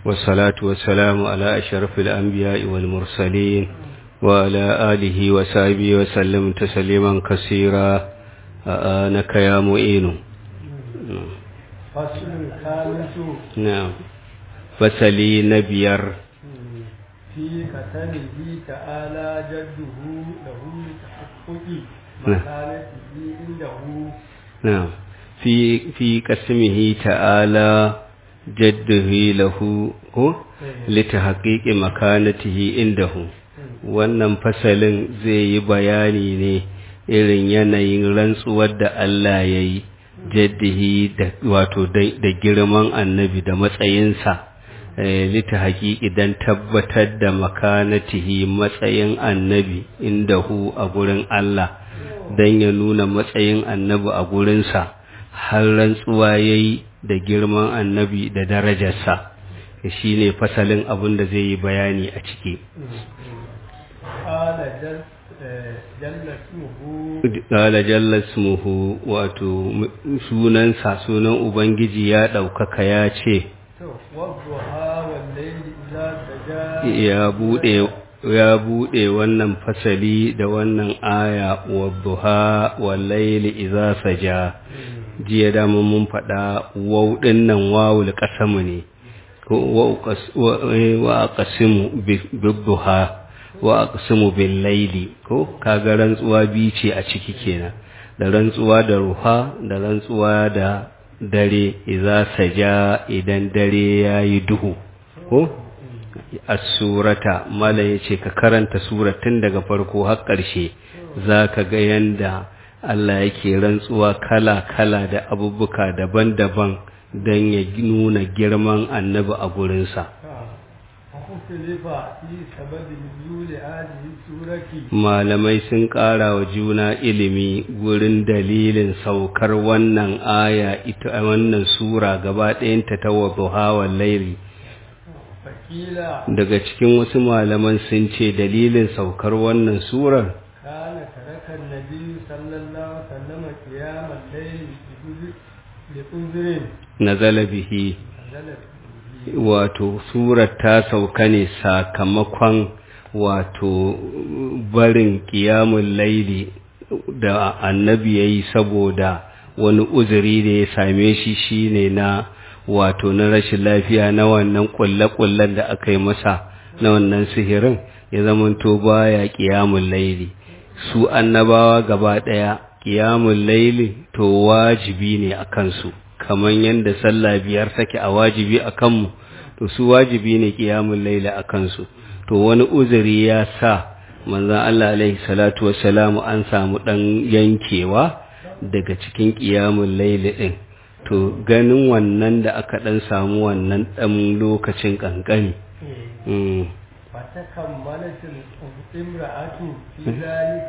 والصلاة والسلام على أشرف الأنبياء والمرسلين وعلى آله وصحبه وسلم تسليما كثيرا آنك يا معين فصل الخامس نعم فسلي نبير في قتله تعالى جده له لتحقق نعم. مكانته عنده نعم في في قسمه تعالى جده له هو لتحقيق مكانته عنده wannan fasalin zai yi bayani ne irin yanayin rantsuwar da Allah ya yi jaddihi da wato da girman annabi da matsayinsa lita haƙiƙi don tabbatar da makanatihi matsayin annabi inda hu a gurin Allah don ya nuna matsayin annabi a gurinsa har rantsuwa ya yi da girman annabi da darajarsa shi ne fasalin abin da zai yi bayani a ciki قال جل آه، جل اسمه Ƙala jalla smuhu wato sunansa sunan Ubangiji ya ɗaukaka ya ce, والضحى والليل إذا سجى ya buɗe ya buɗe wannan fasali da wannan aya wa duha wa laili iza saja jiya da mun faɗa waw ɗin nan wawul qasamu ne ko wa uqas- wa eh, wa aqsimu bi- bid-duha wa aqsimu bil laili ko kaga rantsuwa bi ce a ciki kenan da rantsuwa da ruha da rantsuwa da dare iza saja idan dare yayi duhu ko as-surata mala yace ka karanta suratun daga farko har ƙarshe zaka ga yanda Allah yake rantsuwa kala-kala da abubuka daban-daban don ya nuna girman annabi a gurinsa وختلف في سبب نزول هذه السورة malamai sun ƙara wa juna ilimi gurin dalilin saukar wannan aya ita wannan sura gaba ɗayanta ta wadduha wal laili فقيل daga cikin wasu malaman sun ce dalilin saukar wannan surar كان ترك النبي صلى الله عليه وسلم قيام الليل بأذر- بأذر nazala bihi نزل به wato surar ta sauka ne sakamakon wato barin ƙiyamun laili da annabi ya yi saboda wani uzuri da ya same shi shine na wato na rashin lafiya na wannan ƙulle-ƙullen da aka yi masa na wannan sihirin ya zamanto baya ƙiyamun laili su annabawa gaba ɗaya ƙiyamun laili to wajibi ne a kansu kamar yadda sallah biyar take a wajibi a kanmu to su wajibi ne ƙiyamun laili a kansu to wani uzuri ya sa manzon Allah alaihi salatu wassalamu an samu ɗan yankewa daga cikin ƙiyamun laili ɗin to ganin wannan da aka ɗan samu wannan ɗan lokacin ƙanƙani mm. فتكملت الامرأة في ذلك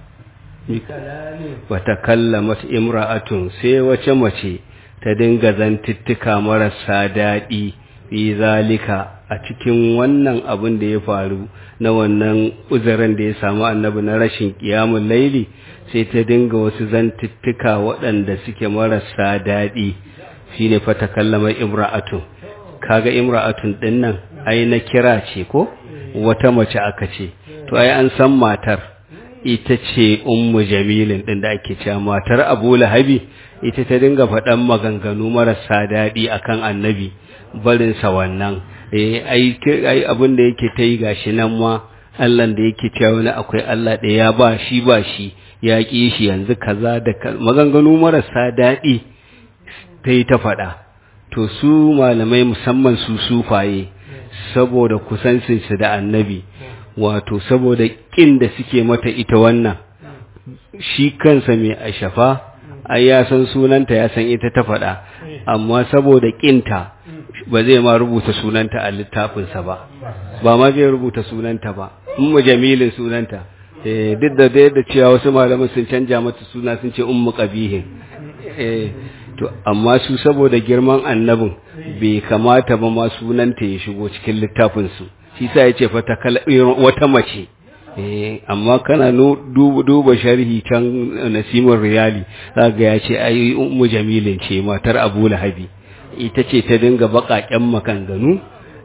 بكلام wata kallamat imra'atun sai wace mace ta dinga zantuttuka marasa daɗi fi zalika a cikin wannan abin da ya faru na wannan uzurin da ya samu annabi na rashin ƙiyamun laili sai ta dinga wasu zantuttuka waɗanda suke marasa daɗi shine fa ta kallama imra'atun kaga imra'atun ɗin nan ai na kira ce ko wata mace aka ce to ai an san matar ita ce ummu jamilin din da ake cewa matar Abu Lahabi ita ta dinga faɗan maganganu marasa daɗi akan annabi barin sa wannan eh ai ai abin da yake ta yi gashi nan ma Allah da yake cewa wani akwai Allah da ya ba shi ba shi ya ƙi shi yanzu kaza da ka- maganganu marasa daɗi ta yi ta faɗa to su malamai musamman su sufaye saboda kusancinsu da annabi wato saboda ƙin da suke mata ita wannan shi kansa mai ashafa ai ya san sunanta ya san ita ta faɗa amma saboda ƙinta ba zai ma rubuta sunanta a littafinsa ba ba ma zai rubuta sunanta ba ummu jamilin sunanta eh duk da da yadda cewa wasu malaman sun canja mata suna sun ce ummu qabihin eh to amma su saboda girman annabin bai kamata ba ma sunanta ya shigo cikin littafin su shi sa yace fa ta kala wata mace eh amma kana nu- duba duba sharhi can nasimin riyali zaka ya ce ai ummu jamilin ce matar abu lahabi ita ce ta dinga baƙaƙen makanganu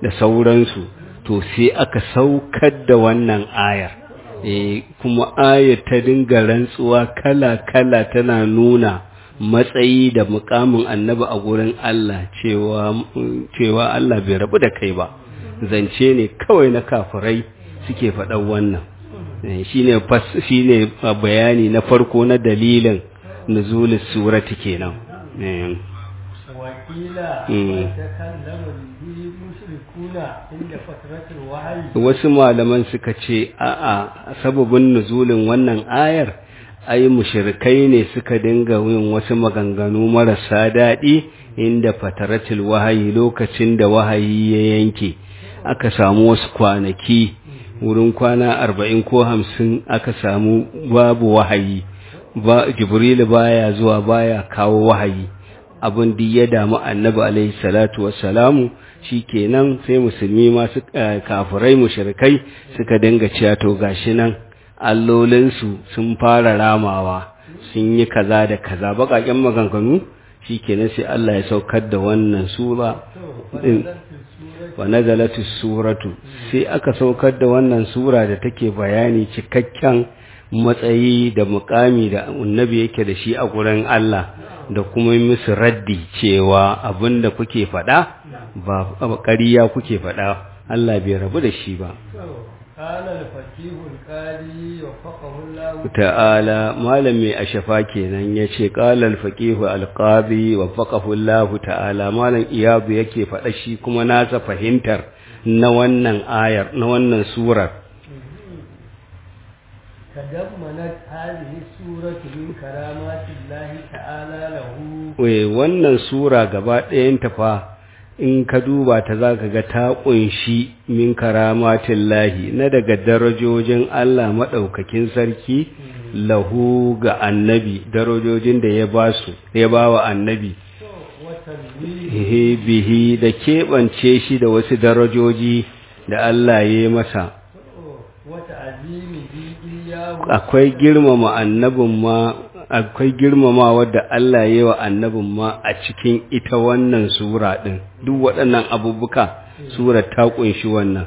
da sauransu to sai aka saukar da wannan ayar e, kuma ayar ta dinga rantsuwa kala-kala tana nuna matsayi da mukamin annabi a gurin Allah cewa cewa Allah bai rabu da kai ba zance ne kawai na kafirai suke faɗan wannan shine shine bayani na farko na dalilin nuzulus surati kenan wakila takallama bihi mushrikuna inda fatratul wahyi wasu malaman suka ce a'a sababin nuzulin wannan ayar ai mushrikai ne suka dinga yin wasu maganganu marasa daɗi inda fataratul wahayi lokacin da wahayi ya yanke aka samu wasu kwanaki wurin kwana arba'in ko hamsin aka samu babu wahayi ba jibrilu baya zuwa baya kawo wahayi abin da ya damu annabi alaihi salatu wassalamu shikenan sai musulmi ma su kafirai mushrikai suka dinga cewa to gashi nan allolinsu sun fara ramawa sun yi kaza da kaza bakaken maganganu shikenan sai Allah ya saukar da wannan sura din wa nazalatus suratu sai aka saukar da wannan sura da take bayani cikakken matsayi da mukami da annabi yake da shi a gurin Allah da kuma musu raddi cewa abinda kuke faɗa ba ƙariya kuke faɗa Allah bai rabu da shi ba ta'ala malami a shafa kenan ya ce ƙalal faƙihu alƙazi wa faƙahullahu ta'ala malam iyabu yake faɗa shi kuma nasa fahimtar na wannan ayar na wannan surar تضمنت هذه السورة من كرامات الله تعالى له wannan sura gaba ɗayanta fa in ka duba ta za ka ga ta ƙunshi min karamatin lahi na daga darajojin Allah maɗaukakin sarki lahu ga annabi darajojin da ya ba su ya ba wa annabi bihi da keɓance shi da wasu darajoji da Allah ya yi masa akwai girmama annabin ma akwai girmama wadda Allah ya yi wa annabin ma a cikin ita wannan sura ɗin duk waɗannan abubuka sura ta ƙunshi wannan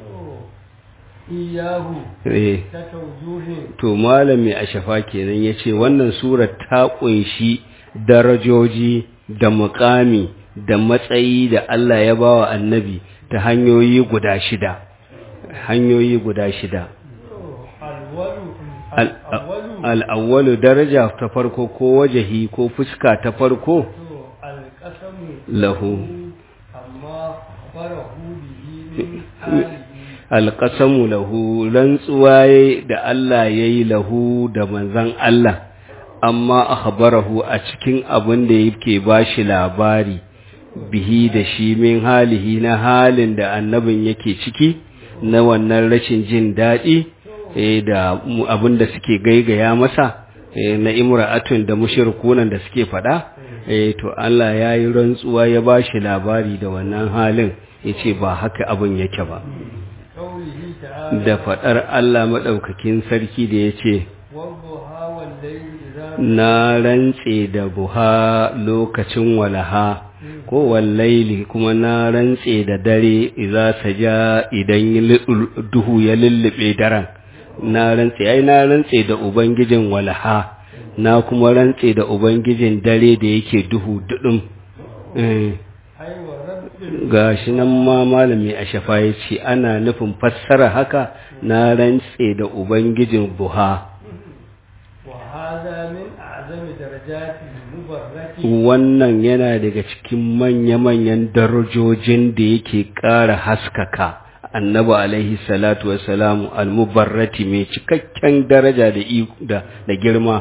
iyahu eh ta taujuhin to malami a shafa kenan ya ce wannan sura ta ƙunshi darajoji da muƙami da matsayi da Allah ya ba wa annabi ta hanyoyi guda shida hanyoyi guda shida alwalu Al- alwalu al'awwalu daraja ta farko ko wajahi ko fuska ta farko to alqasamu lahu amma farahu bihi min halihi alƙasamu lahu rantsuwa yayi da Allah ya yi lahu da manzan Allah amma akhbarahu a cikin abin da yake ba shi labari bihi da shi min halihi na halin da annabin yake ciki na wannan rashin jin daɗi eh, da mu- abin da suke gaigaya masa eh, na imra'atun da mushrikunan da suke faɗa eh, to Allah ya yi rantsuwa ya ba shi labari da wannan halin ya ce ba haka abin yake ba qawlihi ta'ala da faɗar Allah maɗaukakin sarki da ya ce, wadduha wal layli idha Na rantse da buha lokacin walaha, ko wallaili kuma na rantse da dare iza saja idan yi lu- duhu ya lullube daren. Na rantse, ai na rantse da Ubangijin walaha, na kuma rantse da Ubangijin dare da yake duhu duɗin. Eh. ay wa rabbil ga shi nan ma malami a shafa ya ce ana nufin fassara haka na rantse da ubangijin buha wa hadha min a'zami darajati mubarrati wannan yana daga cikin manya-manyan darajojin da yake ƙara haskaka annabi alaihi salatu wassalamu almubarrati mai cikakken daraja da i- da da girma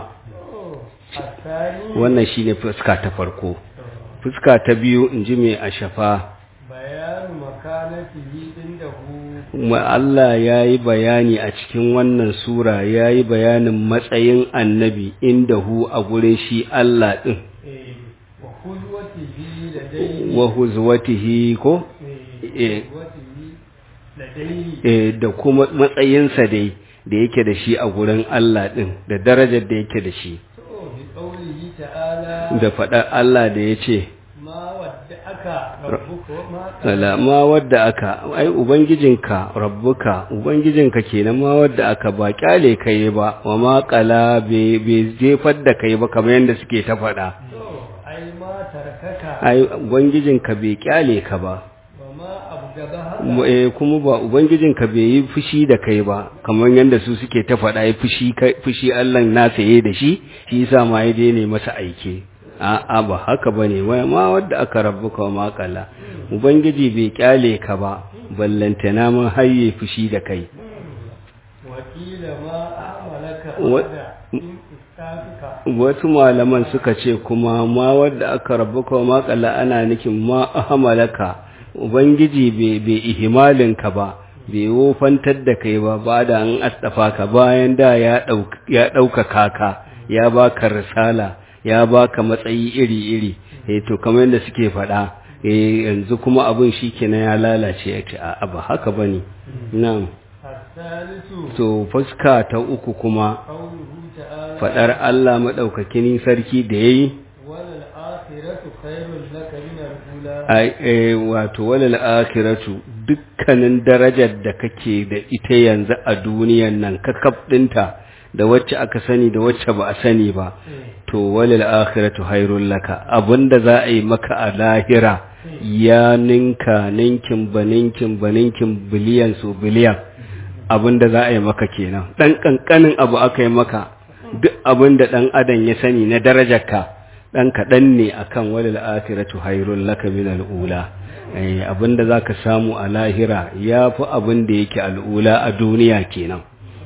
الثاني wannan shine fuska ta farko fuska ta biyu in ji mai a shafa بيان مكانته عنده kuma Allah ya yi bayani a cikin wannan sura ya yi bayanin matsayin annabi inda hu a gurin shi Allah ɗin إيه، وقدوته لديه wa huzwatihi ko إيه، قدوته لديه eh, da kuma matsayinsa dai da yake da shi a gurin Allah ɗin da darajar da yake da shi بقوله تعالى da faɗar Allah da ya ce ما ودعك tarakaka rabbuka wa ma Ala ma wadda aka ai ubangijinka rabbuka ubangijinka kenan ma wadda aka ba kyale kai ba wa ma qala bai bai jefar da kai ba kamar yanda suke ta faɗa to ai ma tarakaka ai ubangijinka bai kyale ka ba wa ma abgaba Mu- eh, kuma ba ubangijinka bai yi fushi da kai ba kamar yanda su suke ta faɗa ai fushi kai- fushi Allah na saye da shi shi yasa ma ya je ne masa aike a'a ba haka bane wai ma wadda aka rabbuka wa ma qala ubangiji bai kyale ka ba ballantana mun hayye fushi da kai wakila ma amalaka Wa- da in istafika wasu malaman suka ce kuma ma wadda aka rabbuka wa ma qala ana nufin ma ahmalaka ubangiji bai bai ihimalin ka ba bai wofantar da kai ba ba da an astafa ka bayan da ya ɗauk- ya ɗaukaka ka ya baka risala ya baka matsayi iri-iri eh to kamar yadda suke faɗa eh yanzu kuma abin shikenan ya lalace ya ce a ba haka bane na'am الثالث to fuska ta uku kuma قوله تعالى faɗar Allah madaukakin sarki da yayi وللآخرة خير لك من الأولى ai eh, wato walal akhiratu dukkanin darajar da kake da ita yanzu a duniyan nan kakaf dinta da wacce aka sani da wacce ba a sani ba to walal akhiratu hairul laka abinda za a yi maka a lahira ya ninka ninkin baninkin baninkin biliyan su biliyan abinda za a yi maka kenan dan kankanin abu aka yi maka duk abinda dan adam ya sani na darajarka dan kaɗan ne akan walal akhiratu hairul laka min al'ula eh abinda zaka samu a lahira yafi abinda yake al'ula a duniya kenan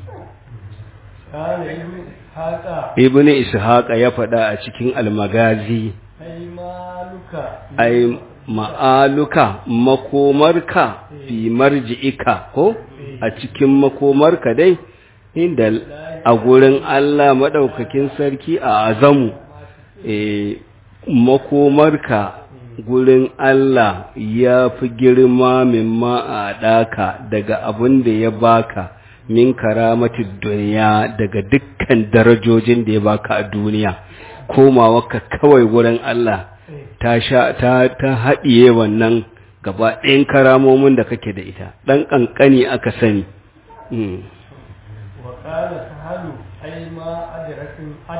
قال ابن إسحاق ibn ishaqa ya faɗa a cikin almagazi أي مالك ai ma'aluka makomarka fi marji'ika ko a cikin makomarka dai inda a gurin Allah madaukakin sarki a azamu eh makomarka gurin Allah ya fi girma mimma a ɗaka daga abin da ya baka min karamati duniya daga dukkan darajojin da ya baka a duniya komawarka kawai gurin Allah ta sha ta ta haɗiye wannan gaba ɗayan karamomin da kake da ita ɗan ƙanƙani aka sani Mm. وقال سهل أي ما أدرك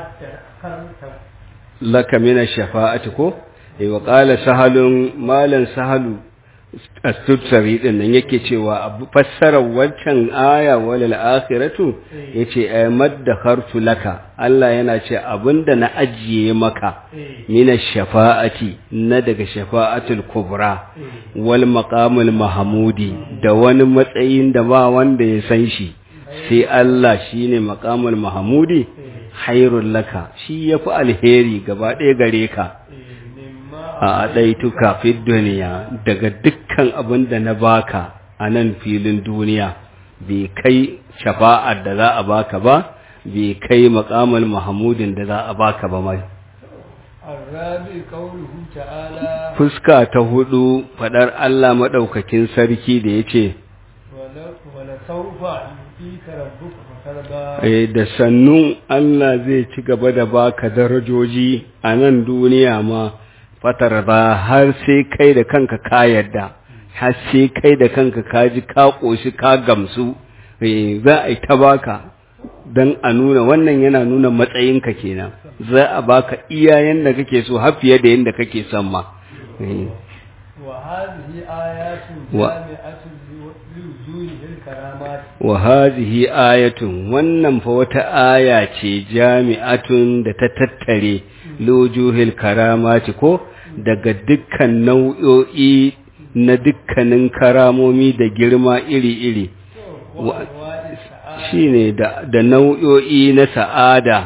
أدركت laka mina shafa'ati ko eh wa qala sahalun malan sahalu astutsari din nan yake cewa abu fassarar wancan aya walal akhiratu yace ay maddakhartu laka Allah yana ce abinda na ajiye maka mina shafa'ati na daga shafa'atul kubra wal maqamul mahmudi da wani matsayin da ba wanda ya san shi sai Allah shine maqamul mahmudi hairun laka shi ya fi alheri gaba ɗaya gare ka مما a ɗaituka fi duniya daga dukkan abin da na baka a nan filin duniya bai kai shafa'ar da za a baka ba bai kai maƙamal mahamudin da za a baka ba mai الرابع قوله تعالى fuska ta hudu faɗar Allah maɗaukakin sarki da ya ce ول- ولسوف يؤتيك ربك فترضى Eh, da sannu Allah zai ci gaba da baka darajoji a nan duniya ma fatar ba har sai kai da kanka ka yarda har sai kai da kanka ka ji ka ƙoshi ka gamsu Eh, za a yi ta baka don a nuna wannan yana nuna matsayinka kenan za a baka iya yanda kake so har fiye da yanda kake son ma Eh, وهذه آيات و- جامعة لوجوه الكرامات wa hazihi ayatun wannan fa wata aya ce jami'atun da ta tattare lujuhil karamati ko daga dukkan nau'o'i na dukkanin karamomi da girma iri-iri وأنواع السعادة shine da da nau'o'i na sa'ada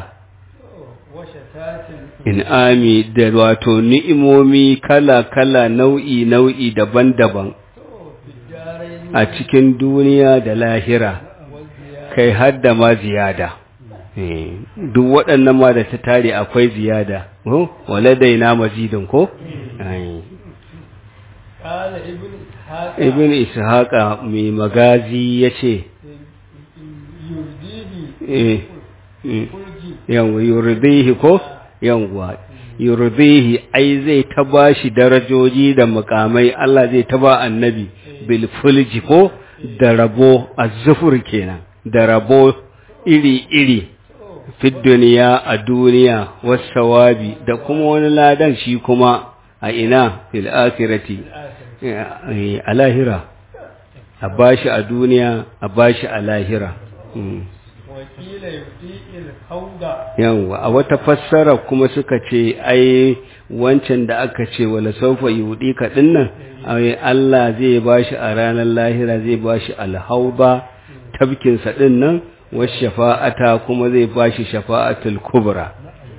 وشتات in'ami da wato ni'imomi kala-kala nau'i-nau'i daban-daban في الدارين a cikin duniya da lahira والزيادة kai har da ma ziyada Eh, duk waɗannan ma da ta tare akwai ziyada ko waladaina mazidin ko Ai. قال ابن إسحاق ibn ishaqa mai magazi yace يرضيه eh mm, فرجي yawa yurdihi ko yawa yurdihi ai zai ta bashi darajoji da mukamai Allah zai ta ba annabi bil fulji ko da rabo azzufur kenan da rabo iri iri fid duniya a duniya wasawabi da kuma wani ladan shi kuma a ina fil akhirati a lahira a bashi a duniya a bashi a lahira wakila yufi'il hauda yawwa a wata fassara kuma suka ce ai wancan da aka ce wala saufa yudi ka dinnan ai Allah zai bashi a ranar lahira zai bashi alhauba tabkin sa dinnan was shafa'ata kuma zai bashi shafa'atul kubra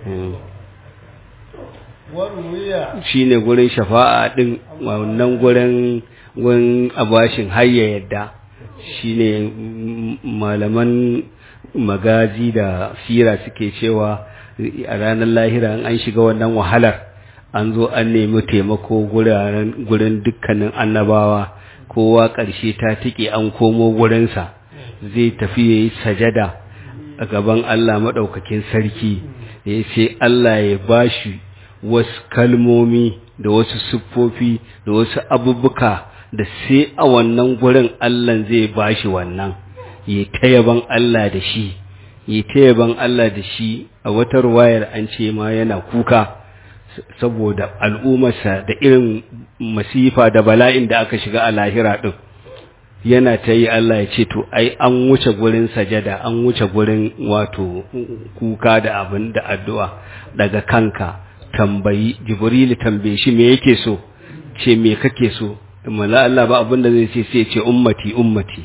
waruwiya shine gurin shafa'a din wannan gurin gurin abashin hayya yadda shine malaman magazi da sira suke cewa a ranar lahira an shiga wannan wahalar an zo an nemi taimako gurin dukkanin annabawa kowa ƙarshe ta tike an komo gurinsa zai tafi ya yi sajada a gaban Allah maɗaukakin sarki ya ce Allah ya bashi wasu kalmomi da wasu siffofi da wasu abubuka da sai a wannan gurin Allah zai bashi wannan yi ta yaban Allah da shi yi ta yaban Allah da shi a wata ruwayar an ce ma yana kuka saboda al'ummarsa da irin masifa da bala'in da aka shiga a lahira din yana ta yi Allah ya ce to ai an wuce gurin sajada an wuce gurin wato kuka da abin da addu'a daga kanka tambayi jibrilu tambaye shi me yake so ce me kake so mala Allah ba abin da zai ce sai ce ummati ummati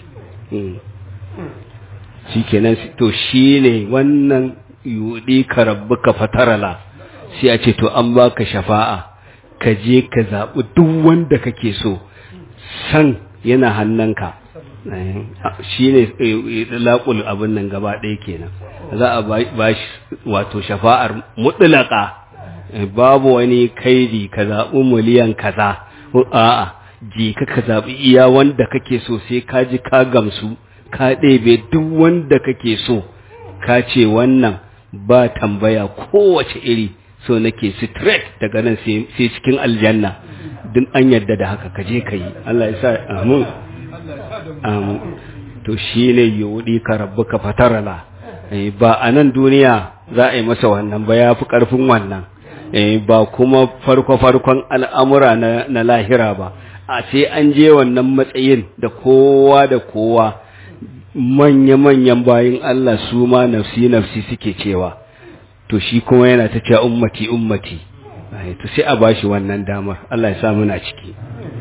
shikenan to shine wannan yudi ka rabbuka fatarala sai a ce to an baka shafa'a ka je ka zaɓi duk wanda kake so san yana hannunka shine laƙul abin nan gaba ɗaya kenan za a ba shi wato shafa'ar mutlaka babu wani kaidi ka zaɓi miliyan kaza a'a je ka ka zaɓi iya wanda kake so sai ka ji ka gamsu ka ɗebe duk wanda kake so ka ce wannan ba tambaya kowace iri so nake straight daga nan sai cikin aljanna duk an yadda da haka ka je ka yi Allah ya sa amin amin to shi ne yudi ka rabu ka fatarala ba a nan duniya za a yi masa wannan ba ya fi ƙarfin wannan ba kuma farko-farkon al'amura na lahira ba a sai an je wannan matsayin da kowa da kowa manya-manyan bayin Allah su ma nafsi-nafsi suke cewa to shi kuma yana ta cewa ummati ummati to sai a bashi wannan damar Allah ya sa muna ciki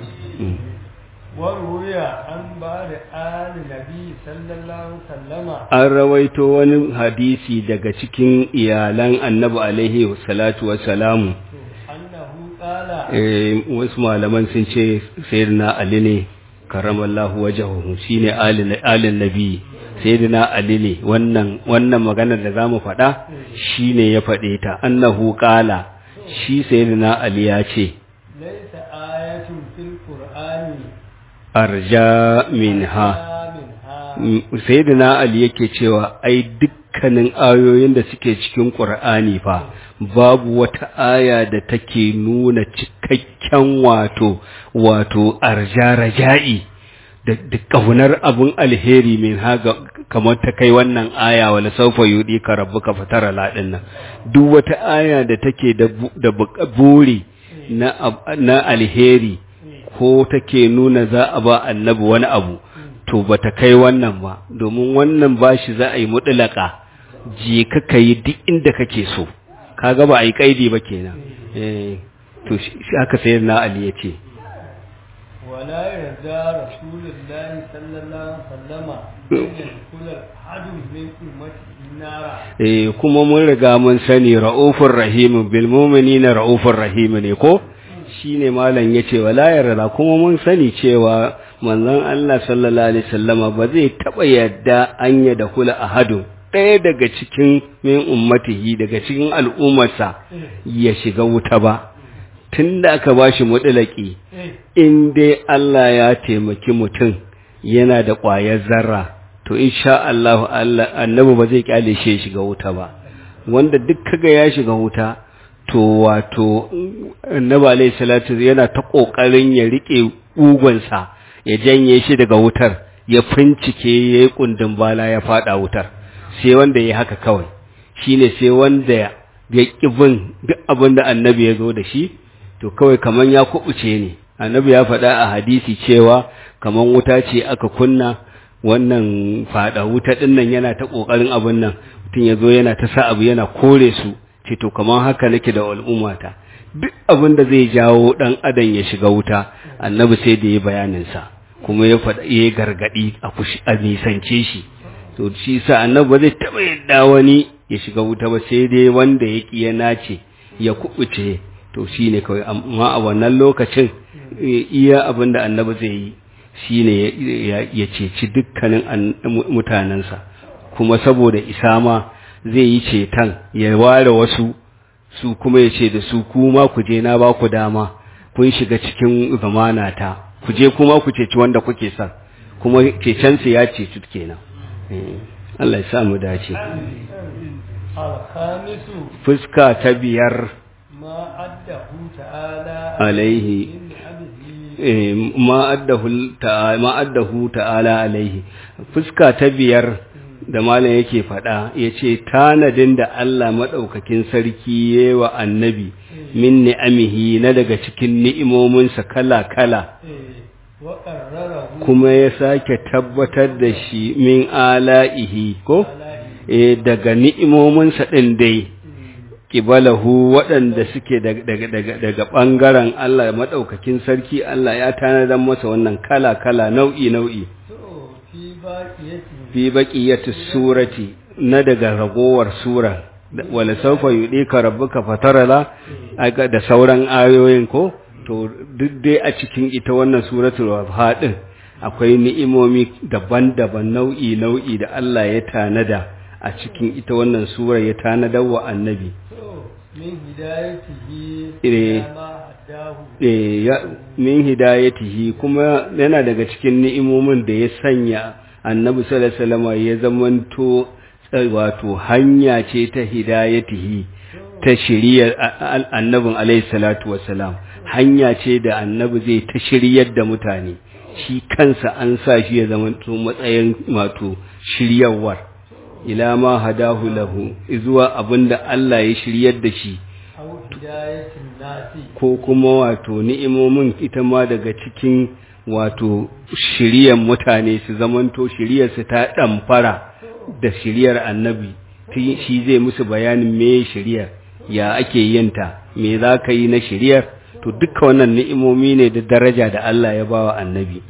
waruya an ba da ali nabi sallallahu sallama an rawaito wani hadisi daga cikin iyalan annabi alaihi salatu wassalamu annahu qala eh wasu malaman sun ce sayyidina ali ne karamallahu wajahu shine alin nabi sayyidina ali ne wannan wannan maganar da zamu faɗa shine ya faɗe ta annahu qala shi sayyidina ali ya ce laysa ayatun fil qur'ani arja minha minha sayyidina ali yake cewa ai dukkanin ayoyin da suke cikin qur'ani fa babu wata aya da take nuna cikakken wato wato arja raja'i da da kaunar abun alheri min haga kamar ta kai wannan aya wala saufa yudi ka rabbuka fatara ladin nan duk wata aya da take da bu- da bu- buri na ab- na alheri ko take nuna za a ba annabi wani abu to bata kai wannan ba domin wannan bashi za a yi mutlaka je ka kai duk inda kake so kaga ba a yi kaidi ba kenan eh to shi shi aka sayar na Ali ya ce ولا يرضى رسول الله صلى الله عليه وسلم أن يدخل أحد من أمته النار eh kuma mun riga mun sani ra'ufur rahim bil mu'minina ra'ufur rahim ne ko shine malam yace wala yarda kuma mun sani cewa manzon Allah sallallahu alaihi wasallama ba zai taba yadda an ya da kula ahadu ɗaya daga cikin min ummatihi daga cikin al'ummarsa ya shiga wuta ba tunda aka bashi mutulaki in dai Allah ya taimaki mutum yana da ƙwayar zarra to insha Allah Allah annabi ba zai kyale shi ya shiga wuta ba wanda duk kaga ya shiga wuta to wato annabi alayhi salatu yana ta kokarin ya rike ugonsa ya janye shi daga wutar ya fincike yayi kundin bala ya fada wutar sai wanda yayi haka kawai shine sai wanda ya kibin duk abin da annabi ya zo da shi to kawai kaman ya kubuce ne annabi ya faɗa a hadisi cewa kaman wuta ce aka kunna wannan fada wuta din nan yana ta kokarin abin nan mutum ya zo yana ta sa abu yana kore su ce to kaman haka nake da al'ummata duk abin da zai jawo dan adam ya shiga wuta annabi sai da ya bayanin sa kuma ya faɗa ya gargadi a kushi a nisance shi to shi sa annabi ba zai taba yadda wani ya shiga wuta ba sai dai wanda ya ki ya nace ya kubuce to shine kawai amma a wannan lokacin iya abin da annabi zai yi shine ya ceci dukkanin mutanensa kuma saboda isa ma zai yi ceton ya ware wasu su kuma ya ce da su kuma ku je na ba ku dama kun shiga cikin zamanata ku je kuma ku ceci wanda kuke son kuma cecensu ya ceci kenan Allah ya sa mu dace fuska ta biyar ma addahu ta'ala alaihi ma addahu ta'ala alaihi fuska ta biyar da malam yake faɗa ya ce tanadin da Allah maɗaukakin sarki ya wa annabi min ni'amihi na daga cikin ni'imominsa kala-kala kuma ya sake tabbatar da shi min ala'ihi ko daga ni'imominsa ɗin dai ƙibalahu waɗanda suke daga ɓangaren Allah maɗaukakin sarki Allah ya tanadar masa wannan kala-kala nau'i-nau'i fi baƙiyyatu surati na daga ragowar sura wala saufa yudika rabbuka fatarala da sauran ayoyin ko to duk dai a cikin ita wannan suratul wadha din akwai ni'imomi daban-daban nau'i-nau'i da Allah ya tanada a cikin ita wannan sura ya tanadar wa annabi min hidayatihi Eh. ma haddahu eh ya min hidayatihi kuma yana daga cikin ni'imomin da ya sanya annabi sallallahu alaihi wasallam ya zamanto eh, wato hanya ce ta hidayatihi ta shiriyar annabin alaihi salatu wasalam hanya ce da annabi zai ta shiryar da mutane shi kansa an sa shi ya zamanto matsayin wato shiryarwar ila ma hadahu lahu zuwa abinda Allah ya shiryar da shi aw hidayatin nasi ko kuma wato ni'imomin ita ma daga cikin wato shiriyar mutane su zamanto shiriyarsu ta ɗamfara da shiriyar annabi Ti- shi zai musu bayanin me shiriyar ya ake yinta me za ka yi na shiriyar to duka wannan ni'imomi ne da daraja da Allah ya bawa annabi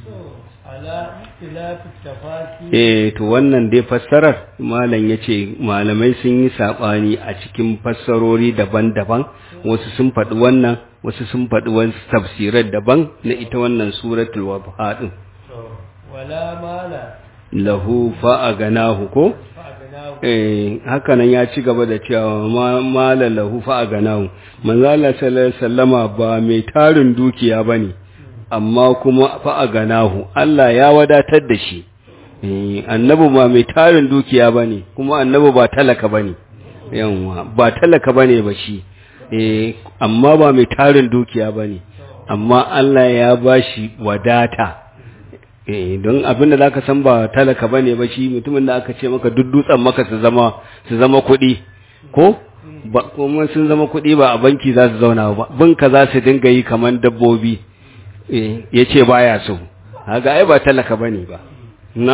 ala ikhtilafi tafasir eh to wannan dai fassarar malam yace malamai sun yi sabani a cikin fassarori daban-daban wasu sun faɗi wannan wasu sun faɗi wasu tafsirar daban na ita wannan suratul wadha din wala mala lahu fa'aganahu ko fa agnahu eh haka nan ya ci gaba da cewa ma mala lahu fa'aganahu manzo Allah sallallahu alaihi wasallama ba mai tarin dukiya bane amma kuma fa'aganahu Allah ya wadatar da shi eh annabi ba mai tarin dukiya bane kuma annabi ba talaka bane yawa ba talaka bane ba shi eh amma ba mai tarin dukiya bane amma Allah ya bashi wadata eh don abinda zaka san ba talaka bane ba shi mutumin da aka ce maka duddutsan maka su zama su zama kuɗi ko ba kuma sun zama kuɗi ba a banki za su zauna ba binka za su dinga yi kaman dabbobi eh yace baya so kaga ai ba talaka bane ba na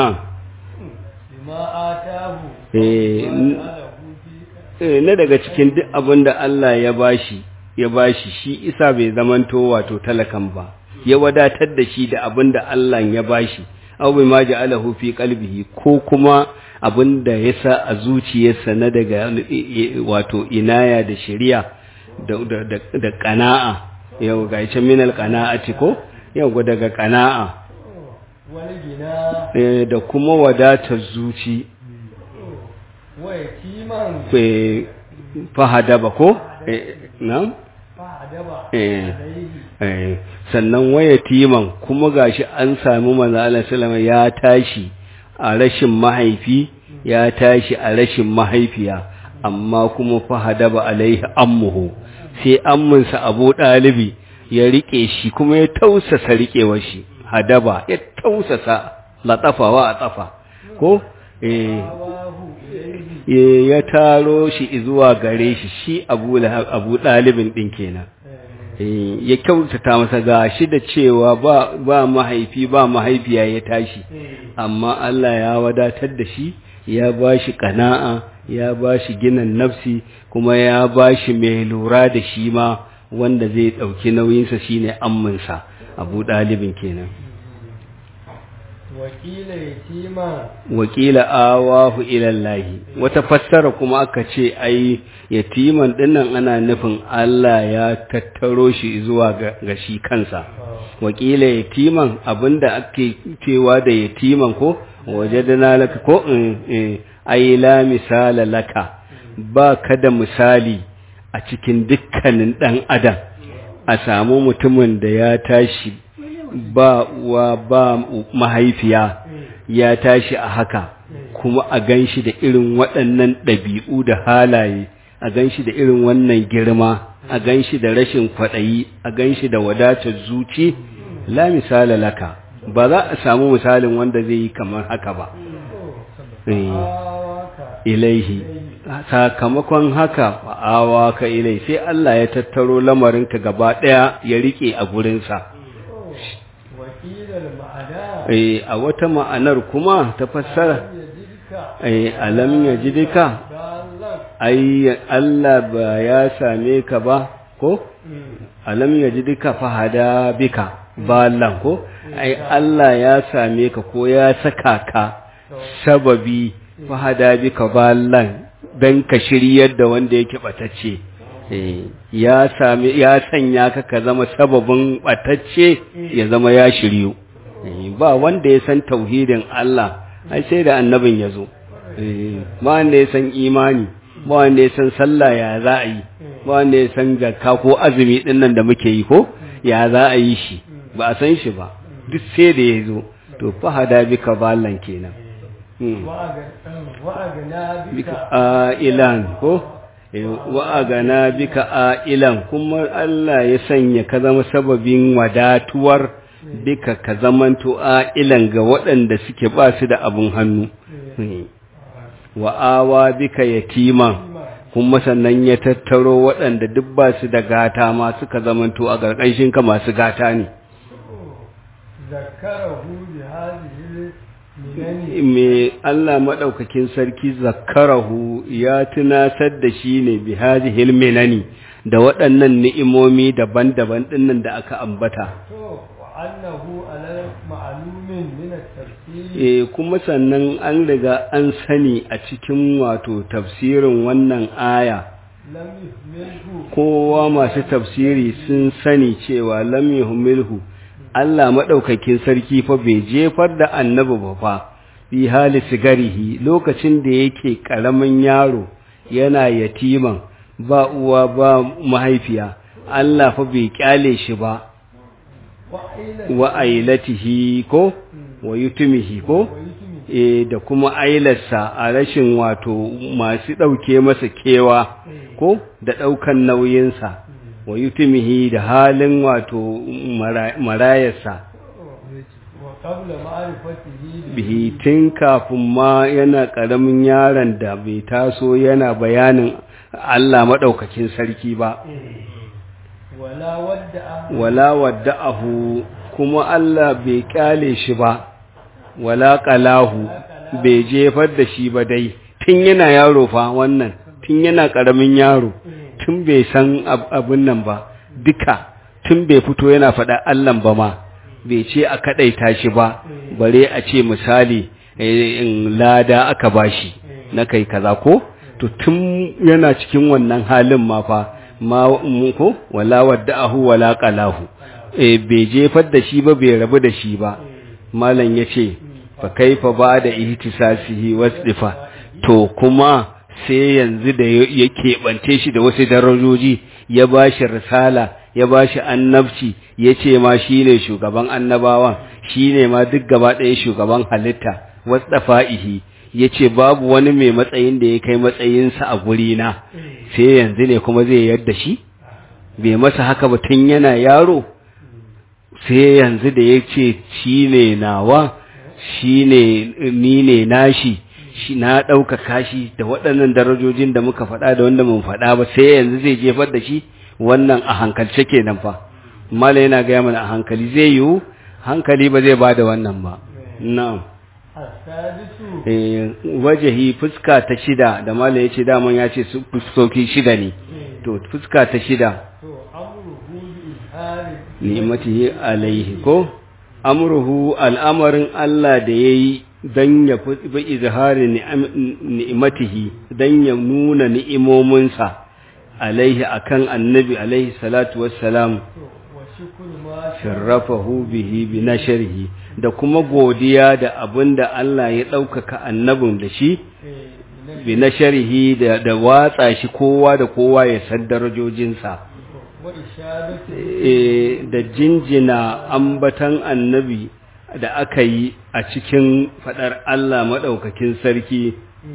bima atahu eh n- alahu fi eh, na daga cikin duk abin da Allah ya bashi ya bashi shi isa bai zamanto wato talakan ba ya wadatar da shi da abin da Allah ya bashi aw bai ma ja'alahu fi qalbihi ko kuma abin da ya sa a zuciyarsa na daga eh, eh, wato inaya da shari'a da da da, da qana'a yau ga ita minal qana'ati ko yau daga qana'a wal gina eh, da kuma wadatar zuci wa yatiman eh, fahadaba ko eh, na'am fa adaba Eh. alayhi Eh, sannan waya timan kuma gashi an sami manzo Allah sallama ya tashi a rashin mahaifi ya tashi a rashin mahaifiya amma kuma fa hadaba alaihi ammuhu sai amminsa abu ɗalibi ya riƙe shi kuma ya tausasa riƙewar shi hadaba ya tausasa latsafawa a tsafa ko eh ya taro shi zuwa gare shi shi abu abu ɗalibin ɗin kenan ya kyautata masa ga shi da cewa ba ba mahaifi ba mahaifiya ya tashi amma Allah ya wadatar da shi ya ba shi kana'a ya ba shi ginin nafsi kuma ya ba shi mai lura da shi ma wanda zai ɗauki nauyinsa shine amminsa abu ɗalibin kenan wakila yatima wakila awahu ilallahi wata fassara kuma aka ce ai yatiman dinnan ana nufin Allah ya tattaro shi zuwa ga shi kansa wakila yatiman abinda ake cewa da yatiman ko wajadana laka ko ai la misala laka ba ka da misali a cikin dukkanin dan adam a samu mutumin da ya tashi ba uwa ba mahaifiya ya tashi a haka kuma a ganshi da irin waɗannan ɗabi'u da halaye a ganshi da irin wannan girma a ganshi da rashin kwaɗayi a ganshi da wadatar zuci la misala laka ba za a samu misalin wanda zai yi kamar haka ba ilaihi sakamakon haka fa'awa ka ilai sai Allah ya tattaro lamarinka gaba ɗaya ya rike a gurinsa eh a wata ma'anar kuma ta fassara eh alam yajidika ai Allah ba ya same ka ba ko alam yajidika fahada bika ballan ko ai Allah ya same ka ko ya saka ka sababi fahada bika ballan dan ka shiryar da wanda yake batacce ya sami ya sanya ka ka zama sababin batacce ya zama ya shiryu ba wanda ya san tauhidin Allah ai sai da annabin ya zo ba wanda ya san imani ba wanda ya san sallah ya za a yi ba wanda ya san zakka ko azumi din nan da muke yi ko ya za a yi shi ba a san shi ba duk sai da ya zo to fahada bika ballan kenan bika ilan ko wa'agana bika ailan kuma Allah ya sanya ka zama sababin wadatuwar bika ka zamanto ailan ga waɗanda suke ba su da abun hannu wa'awa bika yatiman kuma sannan ya tattaro waɗanda duk ba su da gata ma suka zamanto a ƙarƙashin ka masu gata ne me Allah maɗaukakin sarki zakarahu ya tunatar da shi ne bi hadihil minani da waɗannan ni'imomi daban-daban ɗinnan da aka ambata e kuma sannan an riga an sani a cikin wato tafsirin wannan aya kowa masu tafsiri sun sani cewa lam yuhmilhu Allah maɗaukakin sarki fa bai jefar da annabi ba fa fi hali sigarihi lokacin da yake ƙaramin yaro yana yatiman ba uwa ba mahaifiya Allah fa bai kyale shi ba wa ailatihi ko wa yutumihi ko e da kuma ailarsa a rashin wato masu ɗauke masa kewa ko da ɗaukan nauyinsa wa yutumihi da halin wato marayarsa bihi tun kafin ma yana ƙaramin yaron da bai taso yana bayanin Allah maɗaukakin sarki ba wala wadda'ahu kuma Allah bai kyale shi ba wala qalahu bai jefar da shi ba dai tun yana yaro fa wannan tun yana ƙaramin yaro tun bai san abin nan ba duka tun bai fito yana faɗa Allahn ba ma bai ce a kaɗaita shi ba bare a ce misali in lada aka bashi na kai kaza ko to tun yana cikin wannan halin ma fa ma ko wala wadda'ahu wala qalahu eh bai jefar da shi ba bai rabu da shi ba malam yace fa kaifa ba da ihtisasihi wasdifa to kuma sai yanzu da ya keɓance shi da wasu darajoji ya ba shi risala ya ba shi annabci ya ce ma shi ne shugaban annabawan shi ne ma duk gaba ɗaya shugaban halitta wasdafa'ihi ya ce babu wani mai matsayin da ya kai matsayinsa a gurina sai yanzu ne kuma zai yarda shi bai masa haka ba tun yana yaro sai yanzu da ya ce shi ne nawa shi ne ni ne nashi shi na ɗaukaka shi da waɗannan darajojin da muka faɗa da wanda mun faɗa ba sai yanzu zai jefar da shi wannan a hankalce kenan fa mala yana gaya mana a hankali zai yiwu hankali ba zai ba da wannan ba na'am السادس eh wajahi fuska ta shida da mala ya ce daman ya ce su fuskoki shida ne to fuska ta shida to amruhu bi izhari ni'matihi alaihi ko amruhu al'amarin Allah da yayi dan ya fi bi izhari ni'am- ni'matihi dan ya nuna ni'imominsa alaihi akan annabi alaihi salatu wassalam to wa shukru ma sharrafahu bihi bi nashrihi da kuma godiya da abinda Allah ya ɗaukaka annabin da shi bi nashrihi da da watsa shi kowa da kowa ya san darajojinsa wa ishadatu e, da jinjina ambatan annabi da aka yi a cikin fadar Allah maɗaukakin sarki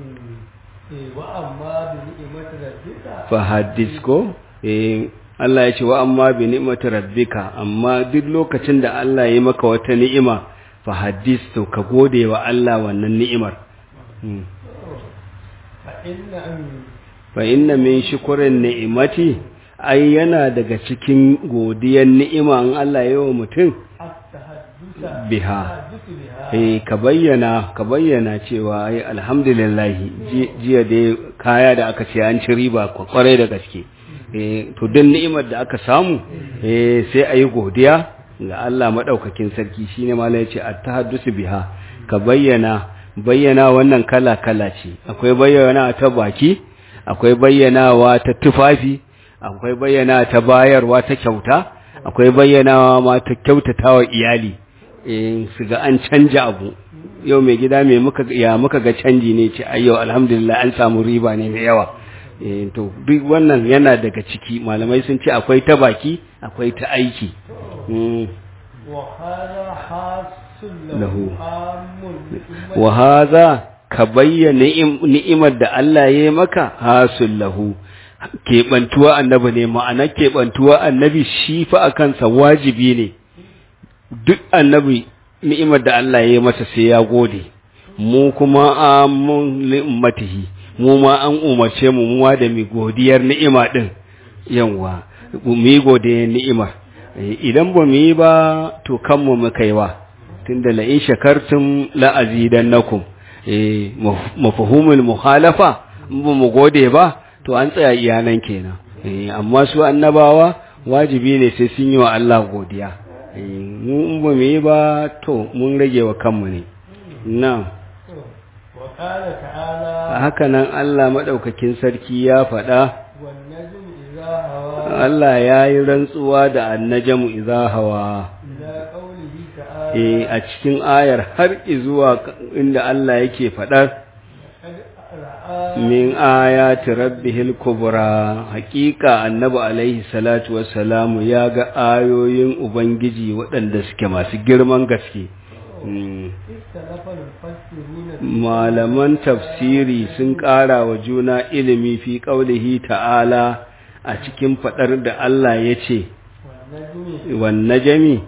eh wa amma bi ni'mati rabbika fa hadis ko e, Allah ya ce wa amma bi ni'mati rabbika amma duk lokacin da Allah ya yi maka wata ni'ima fa hadis to ka gode wa Allah wannan ni'imar Hmm. fa inna an fa inna min shukrin ni'imati ai yana daga cikin godiyar ni'ima in Allah ya yi wa mutum at-tahaddusa biha tahaddusu biha eh ka bayyana ka bayyana cewa ai alhamdulillah ji- jiya dai kaya da aka ce an ci riba kwa- kwarai da gaske eh to duk ni'imar da aka samu eh sai ayi godiya ga Allah madaukakin sarki shine malai yace at-tahaddusu biha ka bayyana bayyana wannan kala kala ce akwai bayyana ta baki akwai bayyanawa ta tufafi akwai bayyana ta bayarwa ta kyauta akwai bayyanawa ma ta kyautatawa iyali eh su ga an canja abu yau mai gida mai muka ya muka ga canji ne ce ai yau alhamdulillah an samu riba ne mai yawa eh to duk wannan yana daga ciki malamai sun ce akwai ta baki akwai ta aiki Mm. wa hadha hasul Lahu. lahu amun bi ummati wa hadha ka bayyana ni'im- ni'imar da Allah ya yi maka hasul lahu keɓantuwa annabi ne ma'ana keɓantuwa annabi shi fa a kansa wajibi ne duk annabi ni'imar da Allah ya yi masa sai ya gode mu kuma amun li ummatihi mu ma an umarce mu mu ma da mi godiyar ni'ima din yawa mu yi godiyar ni'imar Eh, idan ba mu yi ba to kanmu muka yi wa tunda la in shakartum la azidannakum eh maf- mafhumul mukhalafa in ba mu gode ba to an tsaya iyanan kenan eh amma su annabawa wajibi ne sai sun yi wa Allah godiya eh mu in ba mu yi ba to mun rage wa kanmu ne na'am wa qala ta'ala haka nan Allah madaukakin sarki ya faɗa wan najmu idha hawa Allah ya yi rantsuwa da annajamu idza hawa ila qawlihi ta'ala eh a cikin ayar har izuwa inda Allah yake faɗar qad ra'a min ayati rabbihil kubra haƙiƙa annabi alaihi salatu wassalamu ya ga ayoyin ubangiji waɗanda suke masu girman gaske Mm. ikhtalafa al-mufassiruna malaman tafsiri sun ƙara wa juna ilimi fi ƙaulihi ta'ala a cikin faɗar da Allah ya ce wan najmi wanne jami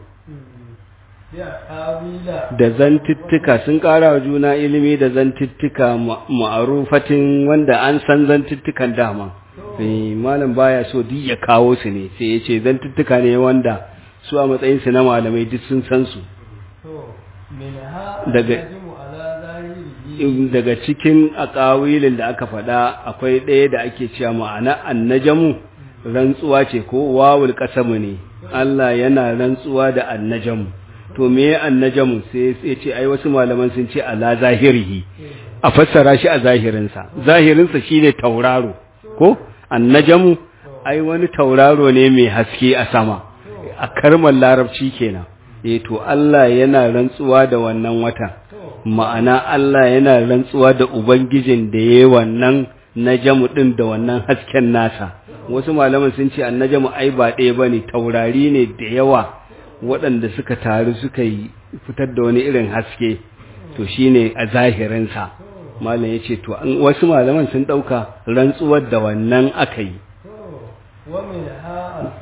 ya qawila da zantittika sun ƙara wa juna ilimi da zantittika ma- ma'arufatin wanda an san zantittikan dama Eh, malam baya so duk ya kawo su ne sai ya ce zantittika ne wanda su a matsayinsu na malamai duk sun san su to minha Daga- najmu ala zahirihi daga cikin akawilin da aka faɗa akwai ɗaya da ake cewa ma'ana annajamu rantsuwa ce ko wawul qasamu ne Allah yana rantsuwa da annajamu to me annajamu sai sai ce ai wasu malaman sun ce ala zahirihi a fassara shi a zahirinsa zahirinsa shine tauraro ko annajamu ai wani tauraro ne mai haske a sama a karmar larabci kenan eh to Allah yana rantsuwa da wannan watan ma'ana Allah yana rantsuwa da Ubangijin da ya yi wannan najamu ɗin da wannan hasken nasa wasu malaman sun ce annajamu ai ba ɗaya ba ne taurari ne da yawa waɗanda suka taru suka yi fitar da wani irin haske to shi ne a zahirinsa malam ya ce to an- wasu malaman sun ɗauka rantsuwar da wannan aka yi wa minha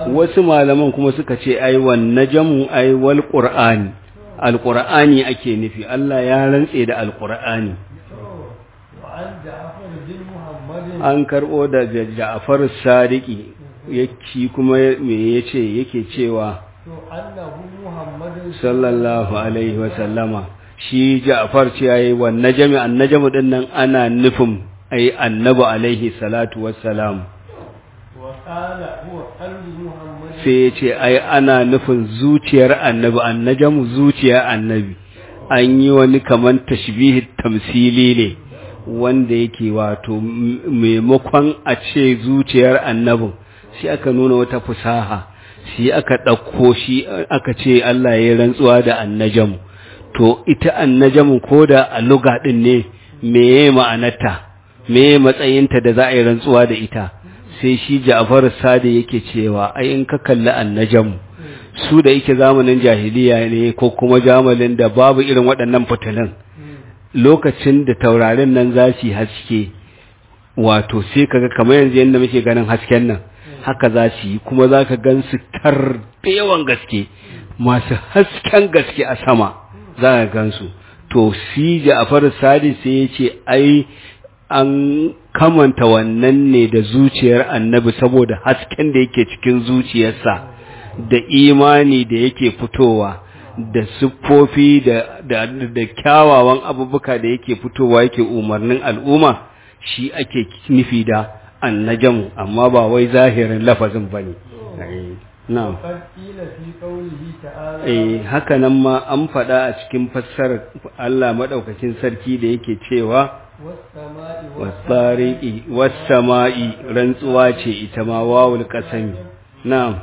wasu malaman kuma suka ce ai wan najmu ai wal qur'ani alqur'ani ake nufi Allah ya rantse da alqur'ani وعن جعفر بن محمد an karbo daga Ja'far Sadiqi yake kuma me yace yake cewa أنه محمد sallallahu alaihi wa sallama shi Ja'far ce yayi wan najmi an najmu din nan ana nufin ai annabi alaihi salatu wassalam وقال هو قلب محمد sai ya ce ai ana nufin zuciyar annabi annajamu zuciyar annabi an yi wani kaman tashbihi tamsili ne wanda yake wato m- maimakon a ce zuciyar annabin shi aka nuna wata fusaha shi aka ɗauko shi aka ce Allah ya yi rantsuwa da annajamu to ita annajamu ko da a luga ɗin ne meye ma'anarta meye matsayinta da za a yi rantsuwa da ita sai shi Ja'far Sadi yake cewa ai in ka kalli annajam su da yake zamanin jahiliya ne ko kuma jamalin da babu irin waɗannan fitilun lokacin da taurarin nan za su yi haske wato sai kaga kamar yanzu yadda muke ganin hasken nan haka za su yi kuma za ka gan su tar da yawan gaske masu hasken gaske a sama za ka gan su to si Ja'far Sadi sai ya ce ai an kamanta wannan ne da zuciyar annabi saboda hasken da yake cikin zuciyarsa da imani da yake fitowa da siffofi da, da, da kyawawan abubuwa da yake fitowa yake umarnin al'umma shi ake nufi da annajamu amma ba wai zahirin lafazin ba ne na'am وقد قيل في قوله تعالى eh haka nan ma an faɗa a cikin fassarar Allah madaukakin sarki da yake cewa والسماء wasariƙi wasama'i rantsuwa ce ita ma wawul ƙasami na'am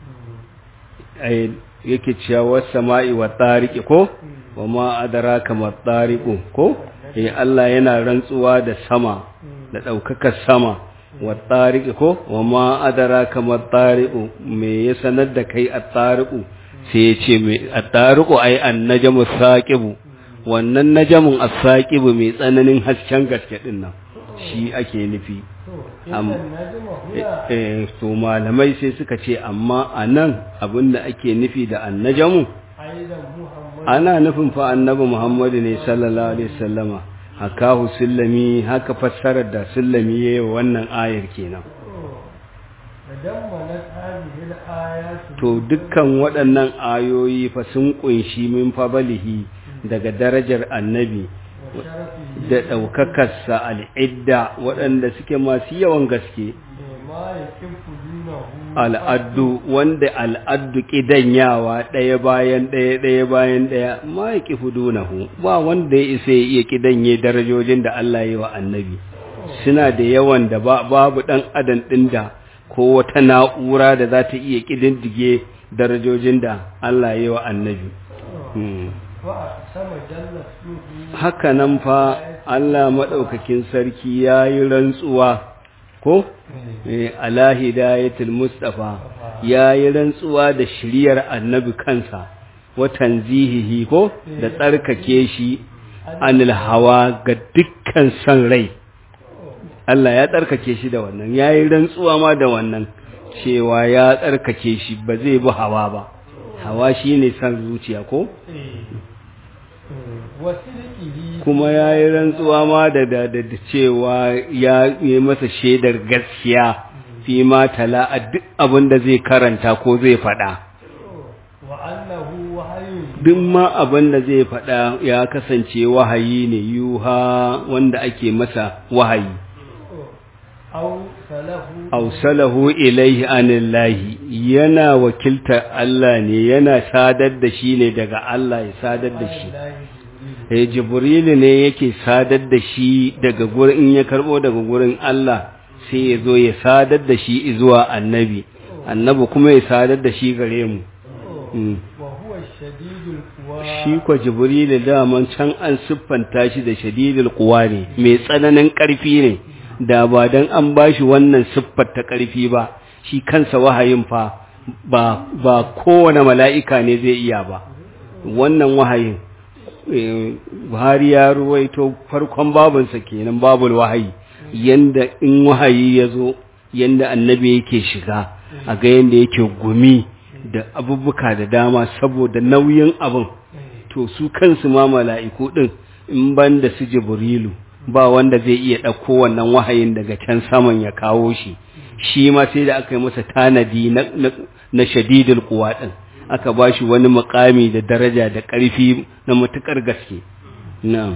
ai yake cewa wasama'i wa tariqi ko wa ma adraka ma tariqu ko eh Allah yana rantsuwa da sama da ɗaukakar sama wa tariqi ko wa ma adraka ma tariqu me ya sanar da kai at-tariqu sai ya ce me at-tariqu ai an-najmu saqibu wannan najamun as-saqibu mai tsananin hasken gaske din nan shi ake nufi إن Am- النجم هنا eh to malamai sai suka ce amma anan abinda ake nufi da annajamu أيضا محمد ana nufin fa annabi Muhammadu ne sallallahu alaihi wasallama hakahu sullami haka fassarar da sullami yayi wa wannan ayar kenan تضمنت هذه الآيات to dukkan waɗannan ayoyi fa sun kunshi min fabalihi daga darajar annabi وشرفه da ɗaukakarsa al'idda waɗanda suke masu yawan gaske ما يكف دونه al'addu wanda al'addu ƙidanyawa ɗaya bayan ɗaya ɗaya bayan ɗaya ma ya ƙi fudunahu ba wanda ya isa ya iya ƙidanye darajojin da Allah yi wa annabi suna da yawan da ba- babu ɗan adam ɗin da ko wata na'ura da za ta iya ƙididdige darajojin da Allah yi wa annabi Hmm. وأقسم جل اسمه haka nan fa Allah maɗaukakin sarki ya yi rantsuwa ko Eh, ala hidayatul mustafa ya yi rantsuwa da shiriyar annabi kansa wa tanzihihi ko da tsarkake shi anil hawa ga dukkan san rai Allah ya tsarkake shi da wannan ya yi rantsuwa ma da wannan cewa ya tsarkake shi ba zai bi hawa ba hawa shine san zuciya ko وصدقه kuma ya yi rantsuwa ma da da da da cewa ya yi masa shaidar gaskiya fi ma tala a duk abin da zai karanta ko zai faɗa وأنه وحي duk ma abin da zai faɗa ya kasance wahayi ne yuha wanda ake masa wahayi أو سله ausalahu ilaihi anillahi yana wakiltar Allah ne yana sadar da shi ne daga Allah ya sadar da shi eh jibrilu ne yake sadar da shi daga gurin in ya karbo daga gurin Allah sai ya zo ya sadar da shi zuwa annabi annabi kuma ya sadar da shi gare mu Mm. وهو الشديد القوى shi kwa jibrilu daman can an siffanta shi da shadidul quwa ne mai tsananin ƙarfi ne da ba dan an bashi wannan siffar ta ƙarfi ba shi kansa wahayin fa ba ba kowane mala'ika ne zai iya ba wannan wahayin eh, Buhari ya ruwaito farkon babinsa kenan babul wahayi yanda in wahayi ya zo yanda annabi yake shiga a ga yadda yake gumi da abubuwa da dama saboda nauyin abin to su kansu ma mala'iku din in ban da su jibrilu ba wanda zai iya ɗauko wannan wahayin daga can saman ya kawo shi shi ma sai da aka yi masa tanadi na, na, na shadidul kuwa ɗin aka ba shi wani makami da daraja da ƙarfi na matuƙar gaske na'am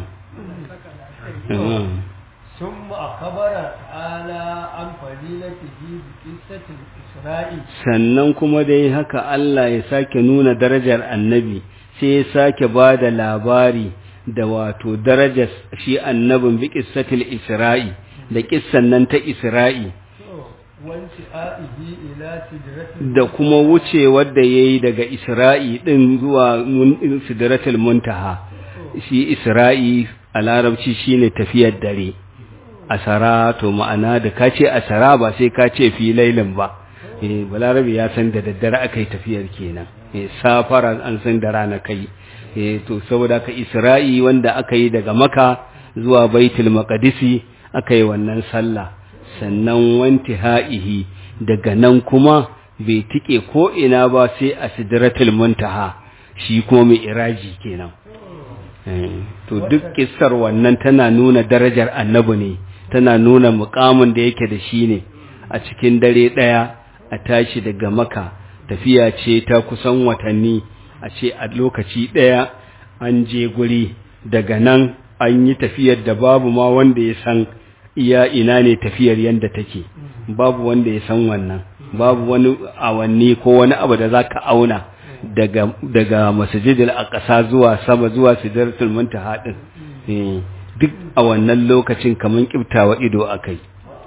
ثم أخبر تعالى عن فضيلته بقصة الإسراء sannan kuma dai haka Allah ya sake nuna darajar annabi sai ya sake ba da labari da wato darajar shi annabin bi qissatil isra'i da kissan nan ta isra'i وانتهائه إلى سدرة da kuma wucewar da yayi daga isra'i din zuwa mun- sidratul muntaha shi isra'i a larabci shine tafiyar dare asara to ma'ana da ka ce asara ba sai ka ce fi lailin ba eh balarabi ya san da daddare aka yi tafiyar kenan eh safara an san da rana kai eh to saboda ka isra'i wanda aka yi daga maka zuwa baitul maqdisi aka yi wannan sallah sannan wantihaihi daga nan kuma bai tike ko ina ba sai a sidratul muntaha shi kuma mai iraji kenan Eh, to duk kissar wannan tana nuna darajar annabi ne tana nuna mukamin da yake da shi ne a cikin dare ɗaya a tashi daga maka tafiya ce ta kusan watanni a ce a lokaci ɗaya an je guri daga nan an yi tafiyar da babu ma wanda ya san iya ina ne tafiyar yadda take babu wanda ya san wannan babu wani awanni ko wani abu da za ka auna daga daga masjidil aqsa zuwa sama zuwa sidratul muntaha din eh duk a wannan lokacin kaman kiftawa ido akai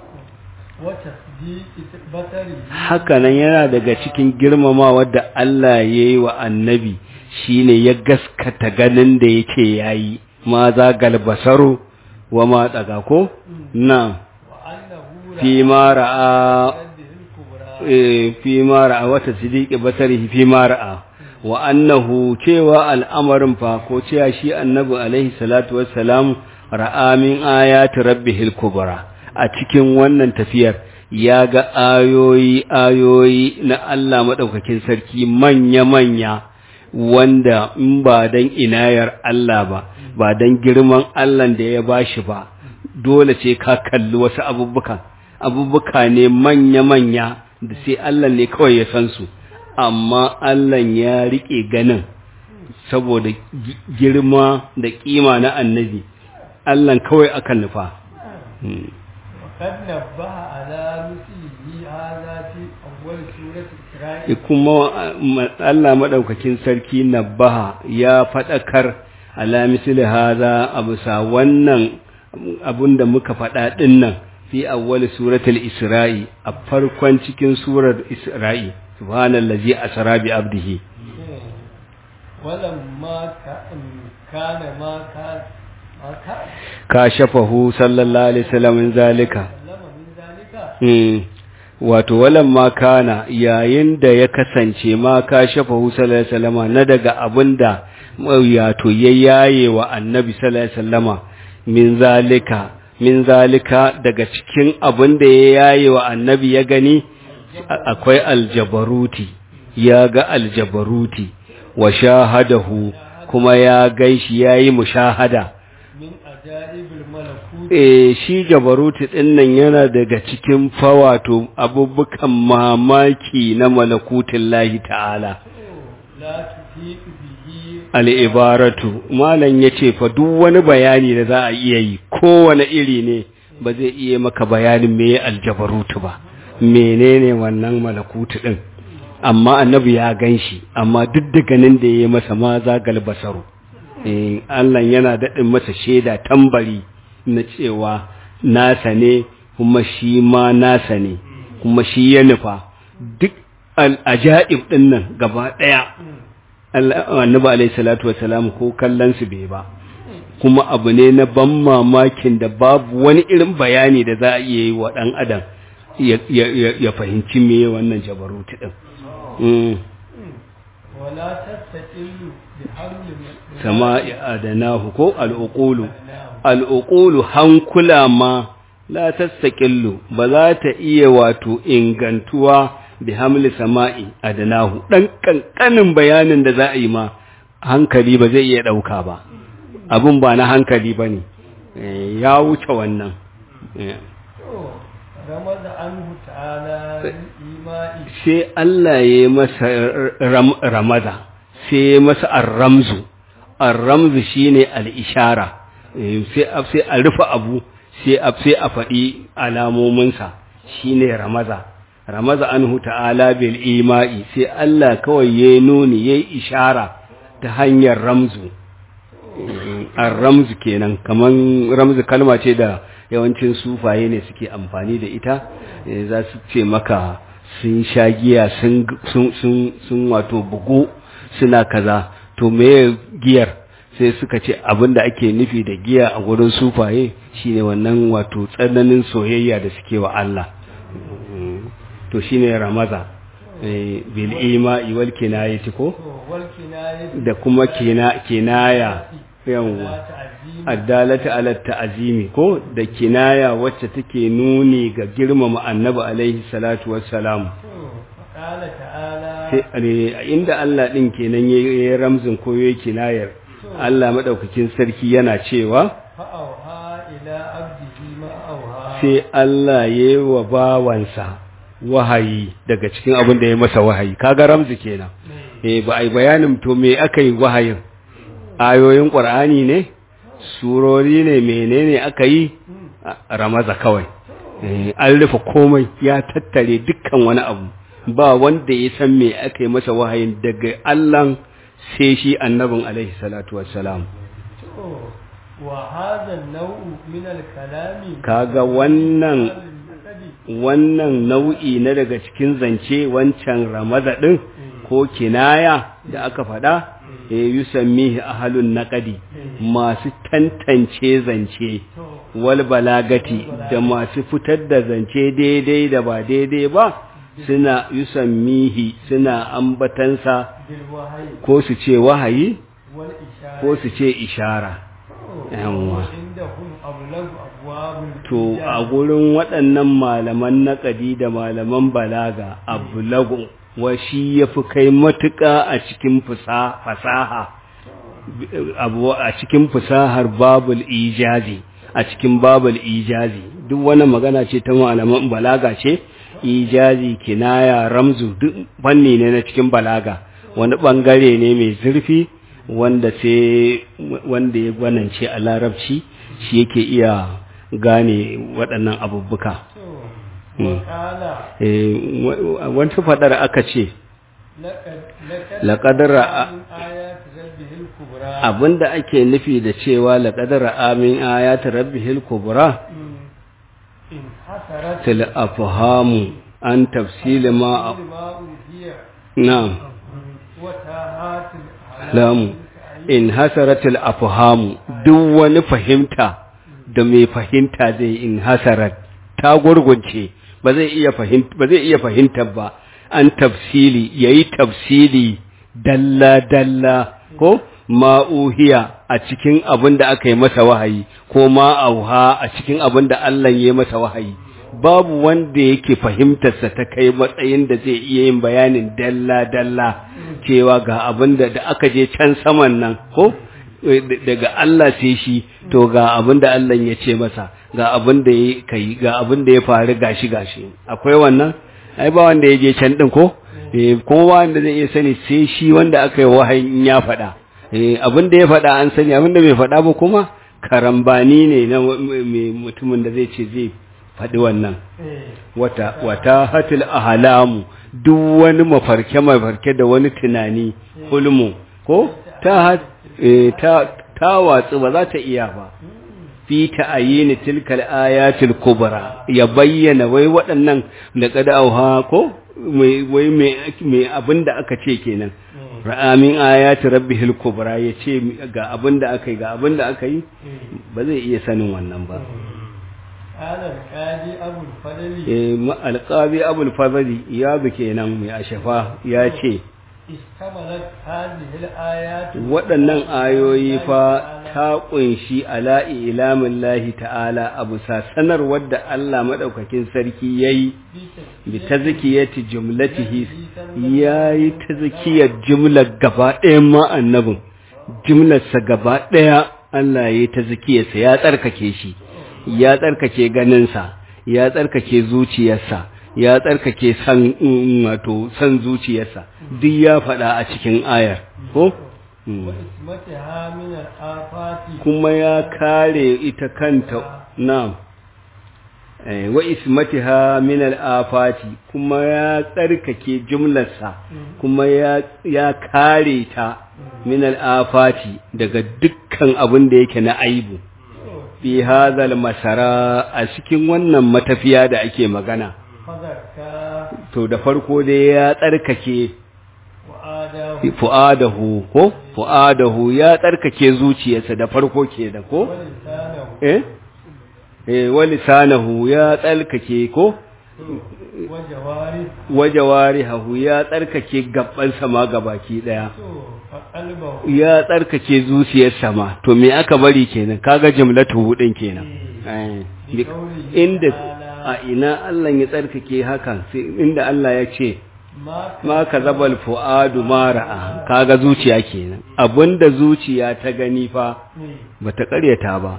وتصديق بصره haka nan yana daga cikin girmamawa da Allah yayi wa annabi shine ya gaskata ganin da yake yayi ma za galbasaru wa ma daga ko na وأنه fi ma ra'a رده الكبرى eh, fi ma ra'a wata sidiki basarihi fi ma ra'a wa annahu cewa al'amarin fa ko cewa shi annabi alaihi salatu wassalam ra'a min ayati rabbihil kubra a cikin wannan tafiyar ya ga ayoyi ayoyi na Allah madaukakin sarki manya manya wanda in ba dan inayar Allah ba ba dan girman Allah da ya bashi ba dole ce ka kalli wasu abubukan abubuka ne manya manya da sai Allah ne kawai ya san su amma Allah ya riƙe ganin saboda gi- girma da ƙima na annabi Allah kawai akan nufa Hmm. وقد نبه على مثله هذا في أول سورة إسرائيل kuma uh, ma- Allah maɗaukakin sarki nabaha ya faɗakar ala misli haza a bisa wannan abun da muka faɗa ɗin nan fi awwal suratul isra'i a farkon cikin surar isra'i subhanallazi asra bi abdihi ولما كان كان ما كان ما كان kashafahu sallallahu alaihi wasallam min zalika سلم من ذلك Mm. wato walan ma kana yayin da ya kasance ma ka shafa hu sallallahu alaihi wasallama na daga abinda wato ya yaye wa annabi sallallahu alaihi wasallama min zalika min zalika daga cikin abinda ya yaye wa annabi ya gani a- akwai aljabaruti ya ga aljabaruti wa shahadahu kuma ya gaishi yayi mushahada من عجائب الملكوت e shi jabaruti ɗin nan yana daga cikin fawato abubukan mamaki na malakutin lahi ta'ala لا تحيط به al'ibaratu malam ya ce fa duk wani bayani da za a iya yi kowane iri ne ba zai iya maka bayanin me aljabarutu ba menene wannan malakutu ɗin amma annabi ya gan shi amma duk da ganin da ya yi masa ma zagal basaru Eh, Allah yana daɗin masa shaida tambari na cewa nasa ne kuma shi ma nasa ne kuma shi ya nufa duk al'ajaib ɗin nan gaba ɗaya Allah- annabi alaihi salatu wasalam ko kallon su bai ba kuma abu ne na ban mamakin da babu wani irin bayani da za a iya yi wa ɗan adam ya- ya ya- ya fahimci me wannan jabaruti ɗin Mm. ولا تستقل بحمل من- sama adanahu ko al'uqulu al'uqulu hankula ma la tastaqillu ba za ta iya wato ingantuwa bi hamli sama'i adnahu dan kankanin bayanin da za a yi ma hankali ba zai iya dauka ba abun ba na hankali bane ya wuce wannan ramaza anhu ta'ala imai sai Allah ya yi masa ramaza sai ya masa arramzu arramzu shine al-ishara sai a rufe abu sai a sai a faɗi alamominsa shine ramaza ramaza anhu ta'ala bil ima'i sai Allah kawai ya nuni yayi ishara ta hanyar ramzu ar-ramzu kenan kaman ramzu kalma ce da yawancin sufaye ne suke amfani da ita za su ce maka sun sha giya sun sun wato bugu suna kaza to me giyar sai suka ce abin da ake nufi da giya a gurin sufaye shine wannan wato tsananin soyayya da suke wa Allah to shine ramaza bil ima'i wal kinayati ko da kuma kina kinaya yawa addalata ala ta'zimi ko da kinaya wacce take nuni ga girmama annabi alaihi salatu wassalam sai inda Allah din kenan yayin ramzin ko yayin kinayar Allah madaukakin sarki yana cewa sai Allah yayi wa bawansa wahayi daga cikin abin da ya masa wahayi kaga ramzi kenan eh ba ai bayanin to me aka yi wahayin ayoyin qur'ani ne surori ne menene aka yi ramaza kawai an rufe komai ya tattare dukkan wani abu ba wanda ya san me aka yi masa wahayin daga Allah sai shi annabin alaihi salatu wassalam wa hadha an-naw'u min al-kalami kaga wannan wannan nau'i na daga cikin zance wancan ramaza din ko kinaya da aka faɗa ya yusammihi ahalun naqadi masu tantance zance wal balagati da masu fitar da zance daidai da ba daidai ba suna yusammihi suna ambatansa ko su ce wahayi ko su ce ishara yawwa to a gurin waɗannan malaman naƙadi da malaman balaga abulagu wa shi ya fi kai matuƙa a cikin fasaha a cikin fasahar babul ijazi a cikin babul ijazi duk wani magana ce ta malaman balaga ce ijazi kinaya ramzu duk fanni ne na cikin balaga wani bangare ne mai zurfi wanda sai wanda ya gwanance a larabci shi yake iya gane waɗannan abubuka wata faɗar aka ce laƙadara abinda ake nufi da cewa laƙadara amin ayata rabbihil kubra til afhamu an tafsili ma na'am lamu in hasaratul afhamu duk wani fahimta da mai fahimta zai in hasarat ta gurgunce ba zai iya fahimta ba zai iya fahimta ba an tafsili yayi tafsili dalla dalla ko ma'uhiya a cikin abin da aka yi masa wahayi ko ma'auha a cikin abin da Allah ya yi masa wahayi babu wanda yake fahimtarsa ta kai matsayin da zai iya yin bayanin dalla-dalla cewa ga abin da aka je can saman nan ko daga Allah sai shi to ga abin da Allah ya ce masa ga abin da ya kai ga abin da ya faru gashi gashi akwai wannan ai ba wanda ya je can din ko eh kowa wanda zai iya sani sai shi wanda aka yi wahayin ya faɗa eh abin da ya faɗa an sani abin da bai faɗa ba kuma karambani ne na mutumin da zai ce zai faɗi wannan wata wata hatil ahlamu duk wani mafarke mafarke da wani tunani hulmu ko ta ta ta watsu ba za ta iya ba fi ta'ayini tilkal ayatil kubra ya bayyana wai waɗannan da qada'uha ko wai mai abinda aka ce kenan ra'amin ayati rabbihil kubra yace ga abinda aka yi ga abinda aka yi ba zai iya sanin wannan ba alƙabi abul fadli ya bi kenan mai ashafa ya ce waɗannan ayoyi fa ta kunshi ala ilamin lahi ta'ala abu sa sanarwar da Allah maɗaukakin sarki ya yi bi ta zikiyati jumlatihi ya yi ta zikiyar jumlar gaba ɗayan ma annabin jumlarsa gaba ɗaya Allah ya yi ta zikiyarsa ya tsarkake shi ya tsarkake ganinsa ya tsarkake zuciyarsa ya tsarkake san wato san zuciyarsa duk ya faɗa a cikin ayar ko وإسمتها من الآفات kuma ya kare ita kanta na'am eh wa ismatiha min al-afati kuma ya tsarkake jumlarsa kuma ya ya kare ta min al-afati daga dukkan abin da yake na aibu fi hadhal masara a cikin wannan matafiya da ake magana فذكى to da farko dai ya tsarkake وآداه fu'adahu ko fu'adahu ya tsarkake zuciyarsa da farko kenan ko ولسانه eh eh walisanahu ya tsarkake ko وجواره wajawarihu ya tsarkake gabban sama gabaki daya فقلبه ya tsarkake zuciyarsa ma to me aka bari kenan kaga jumlatu hudin kenan eh inda a ina Allah ya tsarkake hakan sai inda Allah ya ce ما ma kazabal fuadu ma ra'a kaga zuciya kenan abinda zuciya ta gani fa bata karyata ba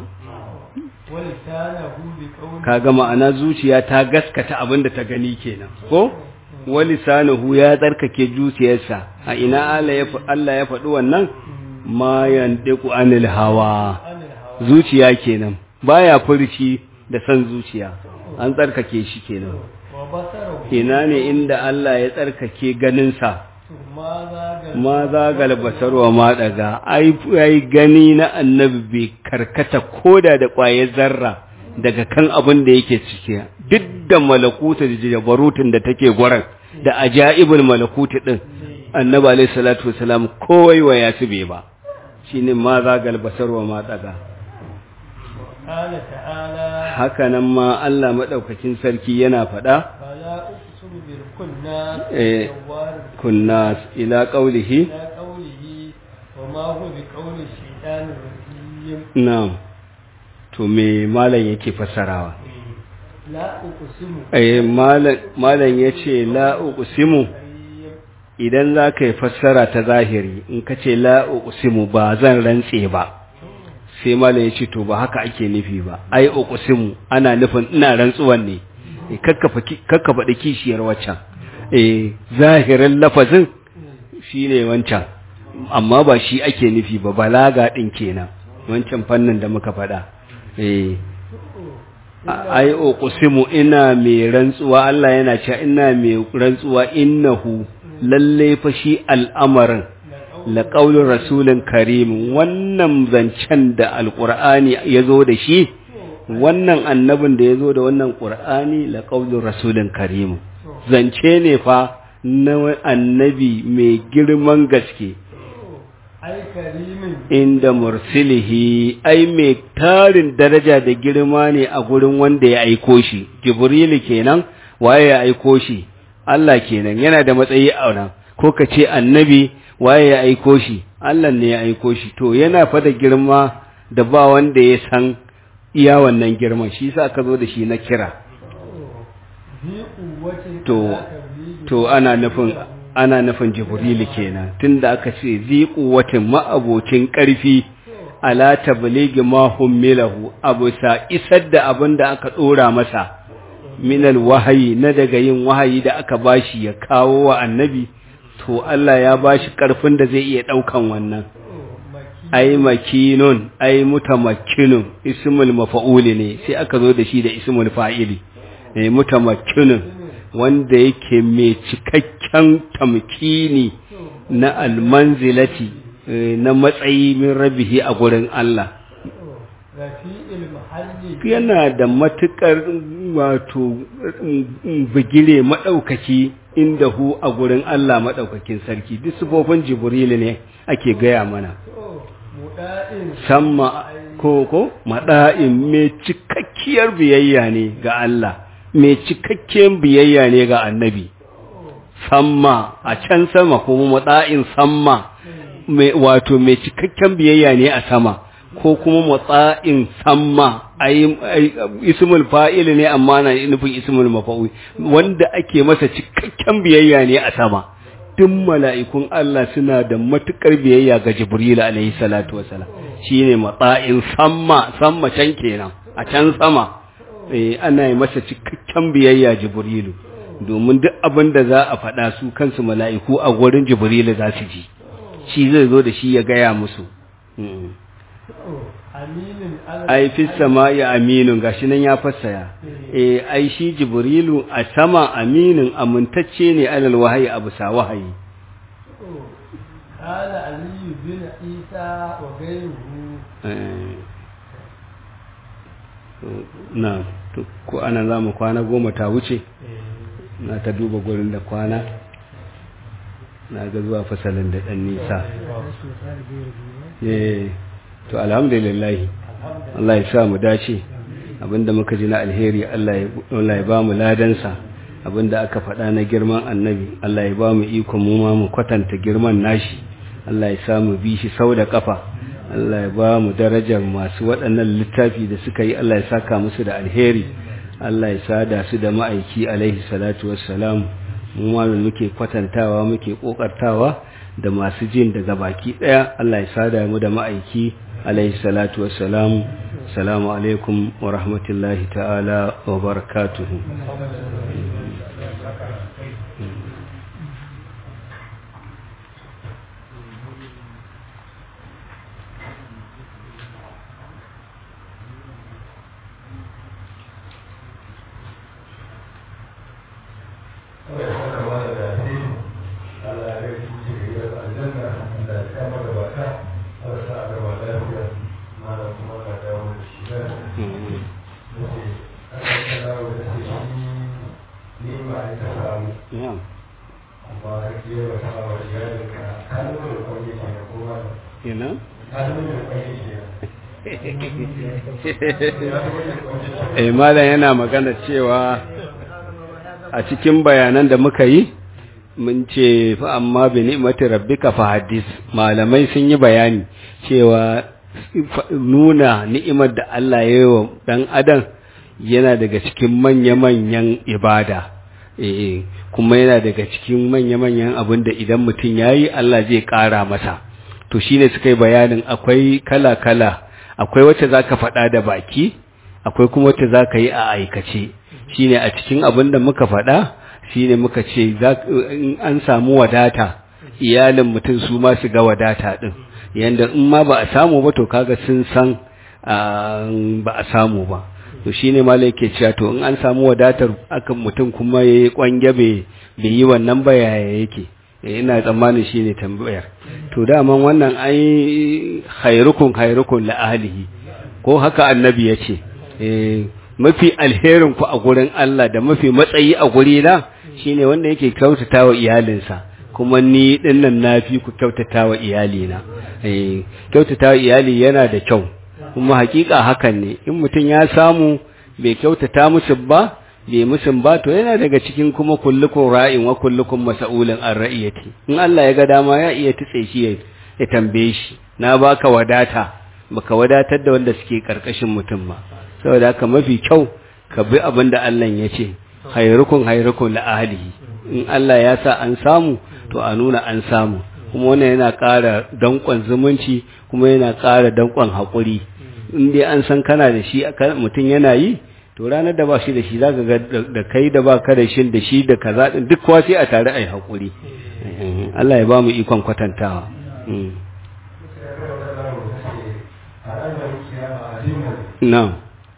ولسانه بقوله kaga ma'ana zuciya ta gaskata abinda ta gani kenan ko walisanahu ya tsarkake zuciyarsa a ina Allah ya fa- Allah ya faɗi wannan ma yandiku anil hawa عن الهوى zuciya kenan baya furci da san zuciya an tsarkake shi kenan وبصره ina ne inda Allah ya tsarkake ganinsa ماذا ma zagal basar wa ma daga ai ai gani na annabi bai karkata koda da kwaye zarra daga kan abin da yake ciki duk da malakuta da jabarutun da take gwaran da ajaibul malakuti din annabi alayhi salatu wasalam kowai wa yasu bai ba shine ma zagal basar wa ma daga قال تعالى haka nan ma Allah madaukakin sarki yana faɗa فلا أقسم بالكناس إيه. جوار kunnas ila qaulihi إلى قوله وما هو بقول الشيطان الرجيم na'am to me malam yake fassarawa لا أقسم eh malam malam yace la uqsimu كريم idan zaka yi fassara ta zahiri in ka ce la uqsimu ba zan rantse ba sai malam yace to ba haka ake nufi ba ai uqsimu ana nufin ina rantsuwan ne Eh, kakkafa ki- kakkafa da kishiyar waccan eh zahirin lafazin shine wancan amma ba shi ake nufi ba balaga din kenan wancan fannin da muka faɗa eh ai uqsimu ina mai rantsuwa Allah yana cewa ina mai rantsuwa innahu lalle fa shi al'amarin la qaulur rasulin karim wannan zancen da alqur'ani yazo da shi wannan annabin da yazo da wannan qur'ani la qaulur rasulin karim zance ne fa na annabi mai girman gaske أي كريم inda mursilihi ai mai tarin daraja da girma ne a gurin wanda ya aiko shi jibrilu kenan waye ya aiko shi Allah kenan yana da matsayi a nan ko ka ce annabi waye ya aiko shi Allah ne ya aiko shi to yana fa da girma da ba wanda ya san iya wannan girman shi yasa ka zo da shi na kira ذي قوة to لا تبليغ to ana nufin ana nufin jibrilu kenan tunda aka ce zi quwwatin ma'abocin ƙarfi ala tablighi ma hummilahu abu sa isar da abin da aka dora masa minal wahayi na daga yin wahayi da aka bashi ya kawo wa annabi to Allah ya bashi ƙarfin da zai iya daukan wannan مكي ai makinun ai mutamakkinun ismul mafa'uli ne sai aka zo da shi da ismul fa'ili eh mutamakkinun wanda yake mai cikakken tamkini na almanzilati eh, na matsayi min rabihi a gurin Allah رفيع المحل yana da matukar wato mm, bigire madaukaki inda hu a gurin Allah madaukakin sarki duk sifofin jibrilu ne ake gaya mana مدائن samma ko ko mada'in mai cikakkiyar biyayya ne ga Allah mai cikakken biyayya ne ga annabi samma a can sama kuma mada'in samma mai wato mai cikakken biyayya ne a sama ko kuma matsa'in samma ai ismul fa'il ne amma na nufin ismul mafa'ul wanda ake masa cikakken biyayya ne a sama duk mala'ikun Allah suna da matukar biyayya ga Jibril alaihi salatu wassalam shine matsa'in samma samma can kenan a can sama eh ana yi masa cikakken biyayya Jibrilu domin duk abin da za a faɗa su kansu mala'iku a gurin Jibril za su ji shi zai zo da shi ya gaya musu ai fi sama ya aminun gashi nan ya fassaya eh ai shi jibrilu a sama aminin amintacce ne alal wahayi abu sa wahayi قال علي بن عيسى وغيره na ko ana za mu kwana goma ta wuce na ta duba gurin da kwana na ga zuwa fasalin da ɗan nisa to alhamdulillah Allah ya sa mu dace abinda muka ji na alheri Allah ya ba mu ladansa abinda aka faɗa na girman annabi Allah ya ba mu iko mu ma mu kwatanta girman nashi Allah ya sa mu bi shi sau da kafa Allah ya ba mu darajar masu waɗannan littafi da suka yi Allah ya saka musu da alheri Allah ya sada su da ma'aiki alaihi salatu wassalam mu ma muke kwatantawa muke kokartawa da masu jin daga baki daya Allah ya sada mu da ma'aiki alaihi salatu wassalam assalamu alaikum wa rahmatullahi ta'ala wa barakatuhu eh malam yana magana cewa a cikin bayanan da muka yi mun ce fa amma bi ni'mati rabbika fa hadis malamai sun yi bayani cewa nuna ni'imar da Allah ya yi wa dan adam yana daga cikin manya-manyan ibada eh kuma yana daga cikin manya-manyan abin da idan mutum yayi Allah zai ƙara masa to shine suka yi bayanin akwai kala-kala akwai wacce zaka faɗa da baki akwai kuma wacce zaka yi a aikace shine a cikin abin da muka faɗa shine muka ce in an samu wadata iyalin mutum su ma su ga wadata din yanda in ma ba a samu ba to kaga sun san ba a samu ba to shine malai yake cewa to in an samu wadatar akan mutum kuma yayi kwange bai yi wannan bayaya yake ina tsammanin shine tambayar to daman wannan ai khairukum khairukum la ahlihi ko haka annabi yace eh mafi alherin ku a gurin Allah da mafi matsayi a guri na shine wanda yake kyautatawa iyalinsa kuma ni dinnan nafi ku kyautatawa iyalina eh kyautatawa iyali yana da kyau kuma hakika hakan ne in mutum ya samu bai kyautata musu ba bai musu ba to yana daga cikin kuma kullukum ra'in wa kullukum mas'ulun an ra'iyati in Allah ya ga dama ya iya tutse shi ya tambaye shi na baka wadata baka wadatar da wanda suke karkashin mutum ba saboda haka mafi kyau ka bi abin da Allah ya ce khairukum khairukum la ahlihi in Allah ya sa an samu to a nuna an samu kuma wannan yana ƙara danƙon zumunci kuma yana ƙara danƙon haƙuri in dai an san kana da shi mutum yana yi to ranar da ba shi da shi zaka ga da kai da ba ka da shi da shi da kaza din duk kowa sai a tare ai haƙuri Allah ya ba mu ikon kwatantawa na'am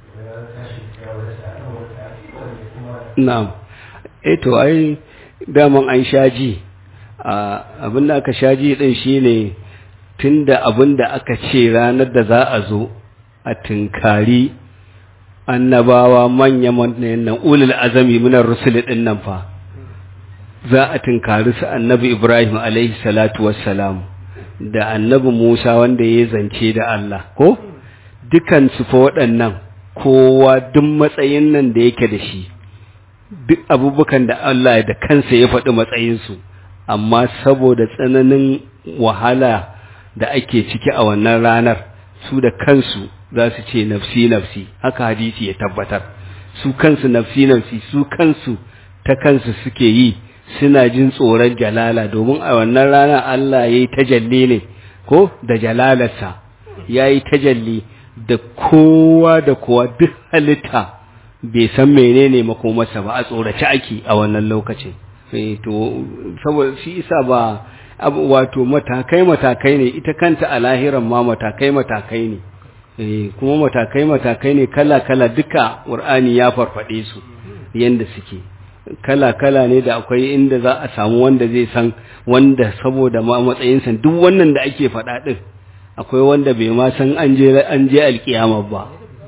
na'am eh to ai daman an shaji abin da aka shaji din shine tunda abin da aka ce ranar da za a zo a tunkari annabawa manya manyan nan ulul azami minar rusul din nan fa za a tunkari su annabi Ibrahim alaihi salatu wassalam da annabi Musa wanda ya zance da Allah ko dukan su fa waɗannan kowa duk matsayin nan da yake da shi duk abubukan da Allah da kansa ya faɗi matsayinsu amma saboda tsananin wahala da ake ciki a wannan ranar su da kansu za su ce nafsi nafsi haka hadisi ya tabbatar su kansu nafsi nafsi su kansu ta kansu suke yi suna jin tsoron jalala domin a wannan rana Allah ya yi tajalli ne ko da jalalarsa ya yi tajalli da kowa da kowa duk halitta bai san menene makomarsa ba a tsorace ake a wannan lokacin to saboda shi isa ba wato matakai matakai ne ita kanta a lahiran ma matakai matakai ne kuma matakai matakai ne kala kala duka qur'ani ya farfade su yanda suke kala kala ne da akwai inda za a samu wanda zai san wanda saboda ma matsayinsa duk wannan da ake faɗa din akwai wanda bai ma san an je an je alkiyama ba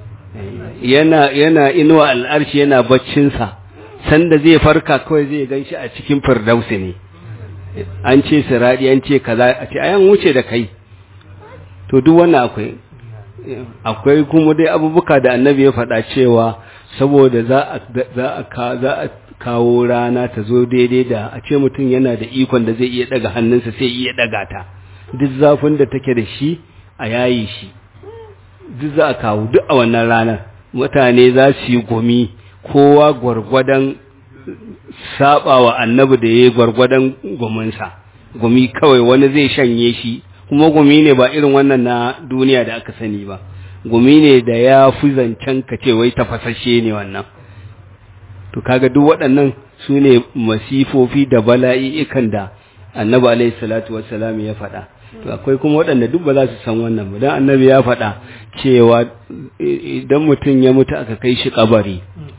yana yana inuwa al'arshi yana baccin sa sanda zai farka kawai zai ganshi a cikin firdausi ne an ce siradi an ce kaza a ce ayan wuce da kai to duk wannan akwai akwai kuma dai abubuka da annabi ya faɗa cewa saboda za a za a za a kawo rana ta zo daidai da a ce mutum yana da ikon da zai iya daga hannunsa sai iya daga ta duk zafin da take da shi a yayi shi duk za a kawo duk a wannan ranar mutane za su yi gumi kowa gwargwadon saba wa annabi da ya yi gwargwadon guminsa gumi kawai wani zai shanye shi kuma gumi ne ba irin wannan na duniya da aka sani ba gumi ne da ya fi zancen ka ce wai tafasashe ne wannan to kaga duk waɗannan su ne masifofi da bala'i'ikan da annabi alaihi salatu wassalam ya faɗa to akwai kuma waɗanda duk ba za su san wannan ba dan annabi ya faɗa cewa idan mutum ya mutu aka kai shi kabari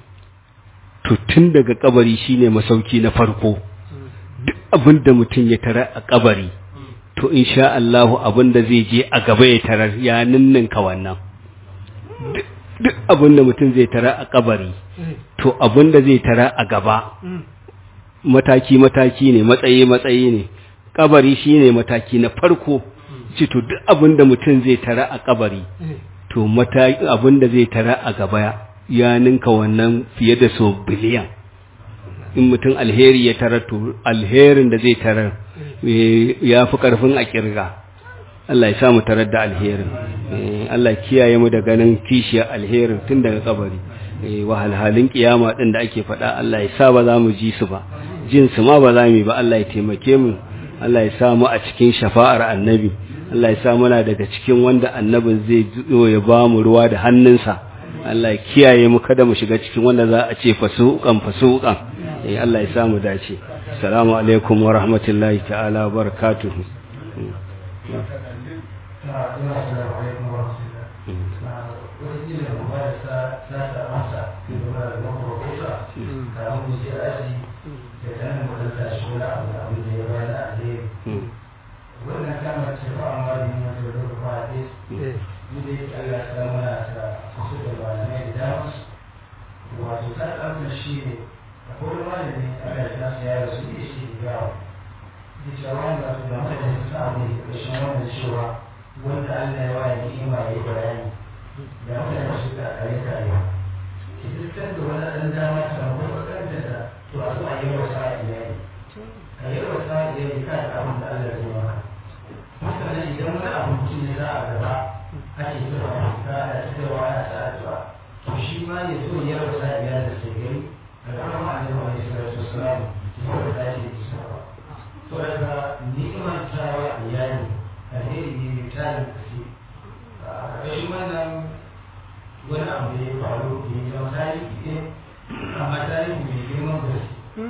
to tun daga kabari shine masauki na farko duk abin da mutum ya tara a kabari to insha Allah abin da zai je a gaba ya tarar ya ninninka wannan duk abin da mutum zai tara a kabari to abin da zai tara a gaba mataki mataki ne matsayi matsayi ne kabari shine mataki na farko ce to duk abin da mutum zai tara a kabari to mataki abin da zai tara a gaba ya ninka wannan fiye da so biliyan in mutum alheri ya tarar to alherin da zai tarar ya fi karfin a kirga Allah ya samu tarar da alherin Allah kiyaye mu da ganin kishiyar alherin tun daga kabari wahalhalin kiyama din da ake faɗa Allah ya sa ba za mu ji su ba jin su ma ba za mu yi ba Allah ya taimake mu Allah ya sa mu a cikin shafa'ar annabi Allah ya sa muna daga cikin wanda annabin zai zo ya ba mu ruwa da hannunsa Allah ya kiyaye mu kada mu shiga cikin wanda za a ce fasuqan fasuqan eh Allah ya sa mu dace assalamu alaikum wa rahmatullahi ta'ala wa barakatuh wannan kalmar ce ba amma da yin wata da rufa a ɗaya ni da yake Allah ta muna ta kusa da malamai da dama wato ta ɗaukar shi ne a kowane malami Allah ya nasa ya rasu ne shi da gawa da cewa wanda su da mata da sa abu ne ƙarshen wannan cewa wanda Allah ya waye ni'ima ya yi bayani da mutane su ka kare kare ki dukkan da wani ɗan dama ta rabu bakanta da to a zo a yi wa sa'a iyali a yi wa sa'a iyali kan abin da Allah ya zo maka mutane idan wani abu mutum ne za a gaba ake zuwa fita da cewa ana sa addu'a to shi ma ya zo ya rasa iyali da sai gari da kuma ma'anin wani salatu wasalam ya rasa shi da isa ba to daga ni'imar tawa iyali alheri ne mai tarin kasi a ƙarƙashin wannan wani abu da ya faru da ya zama tarihi ne amma tarihi mai girman gaske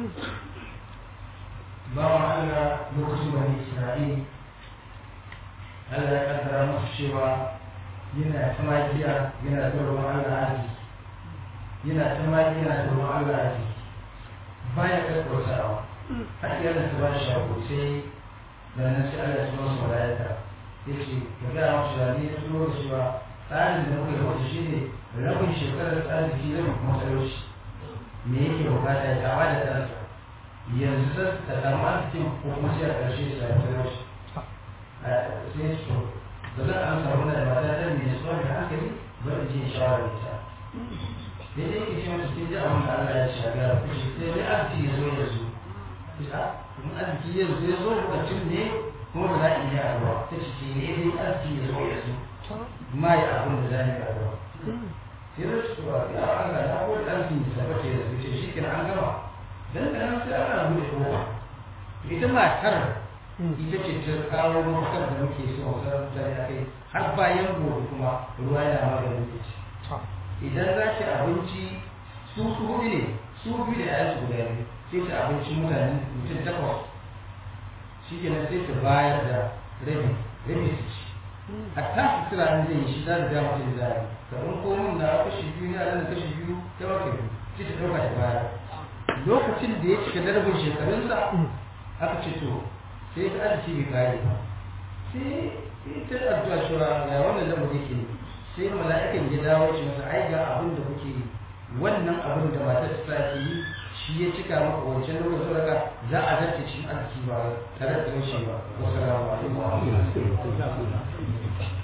bawan Allah lokacin bani Isra'il Allah ya kaddara musu cewa yana ta magiya yana ta roƙon Allah aji yana ta magiya yana ta roƙon Allah aji baya kakkautawa har yana ta ba shi shago sai da nan sai Allah ya turo su malaika ya ce ka gaya musu da ni ya turo da cewa tsarin da muka yi wata shi ne rabin shekarar arziki rabin kuma talauci me yake bukata ya kama da ɗansa yanzu sai ta samu arzikin ko kuma sai a ƙarshe ya samu talauci sai su ba za a amsa wannan mata ta mai tsohon da hankali ba da ce shawara da ita daidai ke ce masu sai ji abin da Allah ya shaga ku shi sai dai arziki ya zo ya zo bisa in arziki ya zo ya zo lokacin ne kuma ba za a iya ruwa ta ce ce ne dai arziki ya zo ya zo ma yi abin da za ni ga gaba sai da su ba ya Allah ya ko dan su tabbata da su ce shi kenan an gama dan dan sai ana bude kofa ita matar ita ce ta kawo mafakar da muke so a sarar da ya kai har bayan gobe kuma ruwa yana maganin da ci idan za ki abinci su su hudu ne su biyu da yayan su guda biyu sai ta abinci mutane mutum takwas shi kenan sai ta bayar da rabi rabi su ci a tashi kira an zai yi shi za da dama ta zai kamar komin na kashi biyu ne a nan kashi biyu ta maka biyu sai ta ɗauka ta bayar lokacin da ya cika darbin shekarunsa aka ce to sai ta arziki bai kare ba sai ta addu'a cewa ya wannan lamari yake sai mala'ikan ya dawo shi masa ai ga abin da kuke yi wannan abin da matar ta ke yi shi ya cika maka wancan lokacin daga za a zarce cikin arziki ba tare da shi ba wasu rawa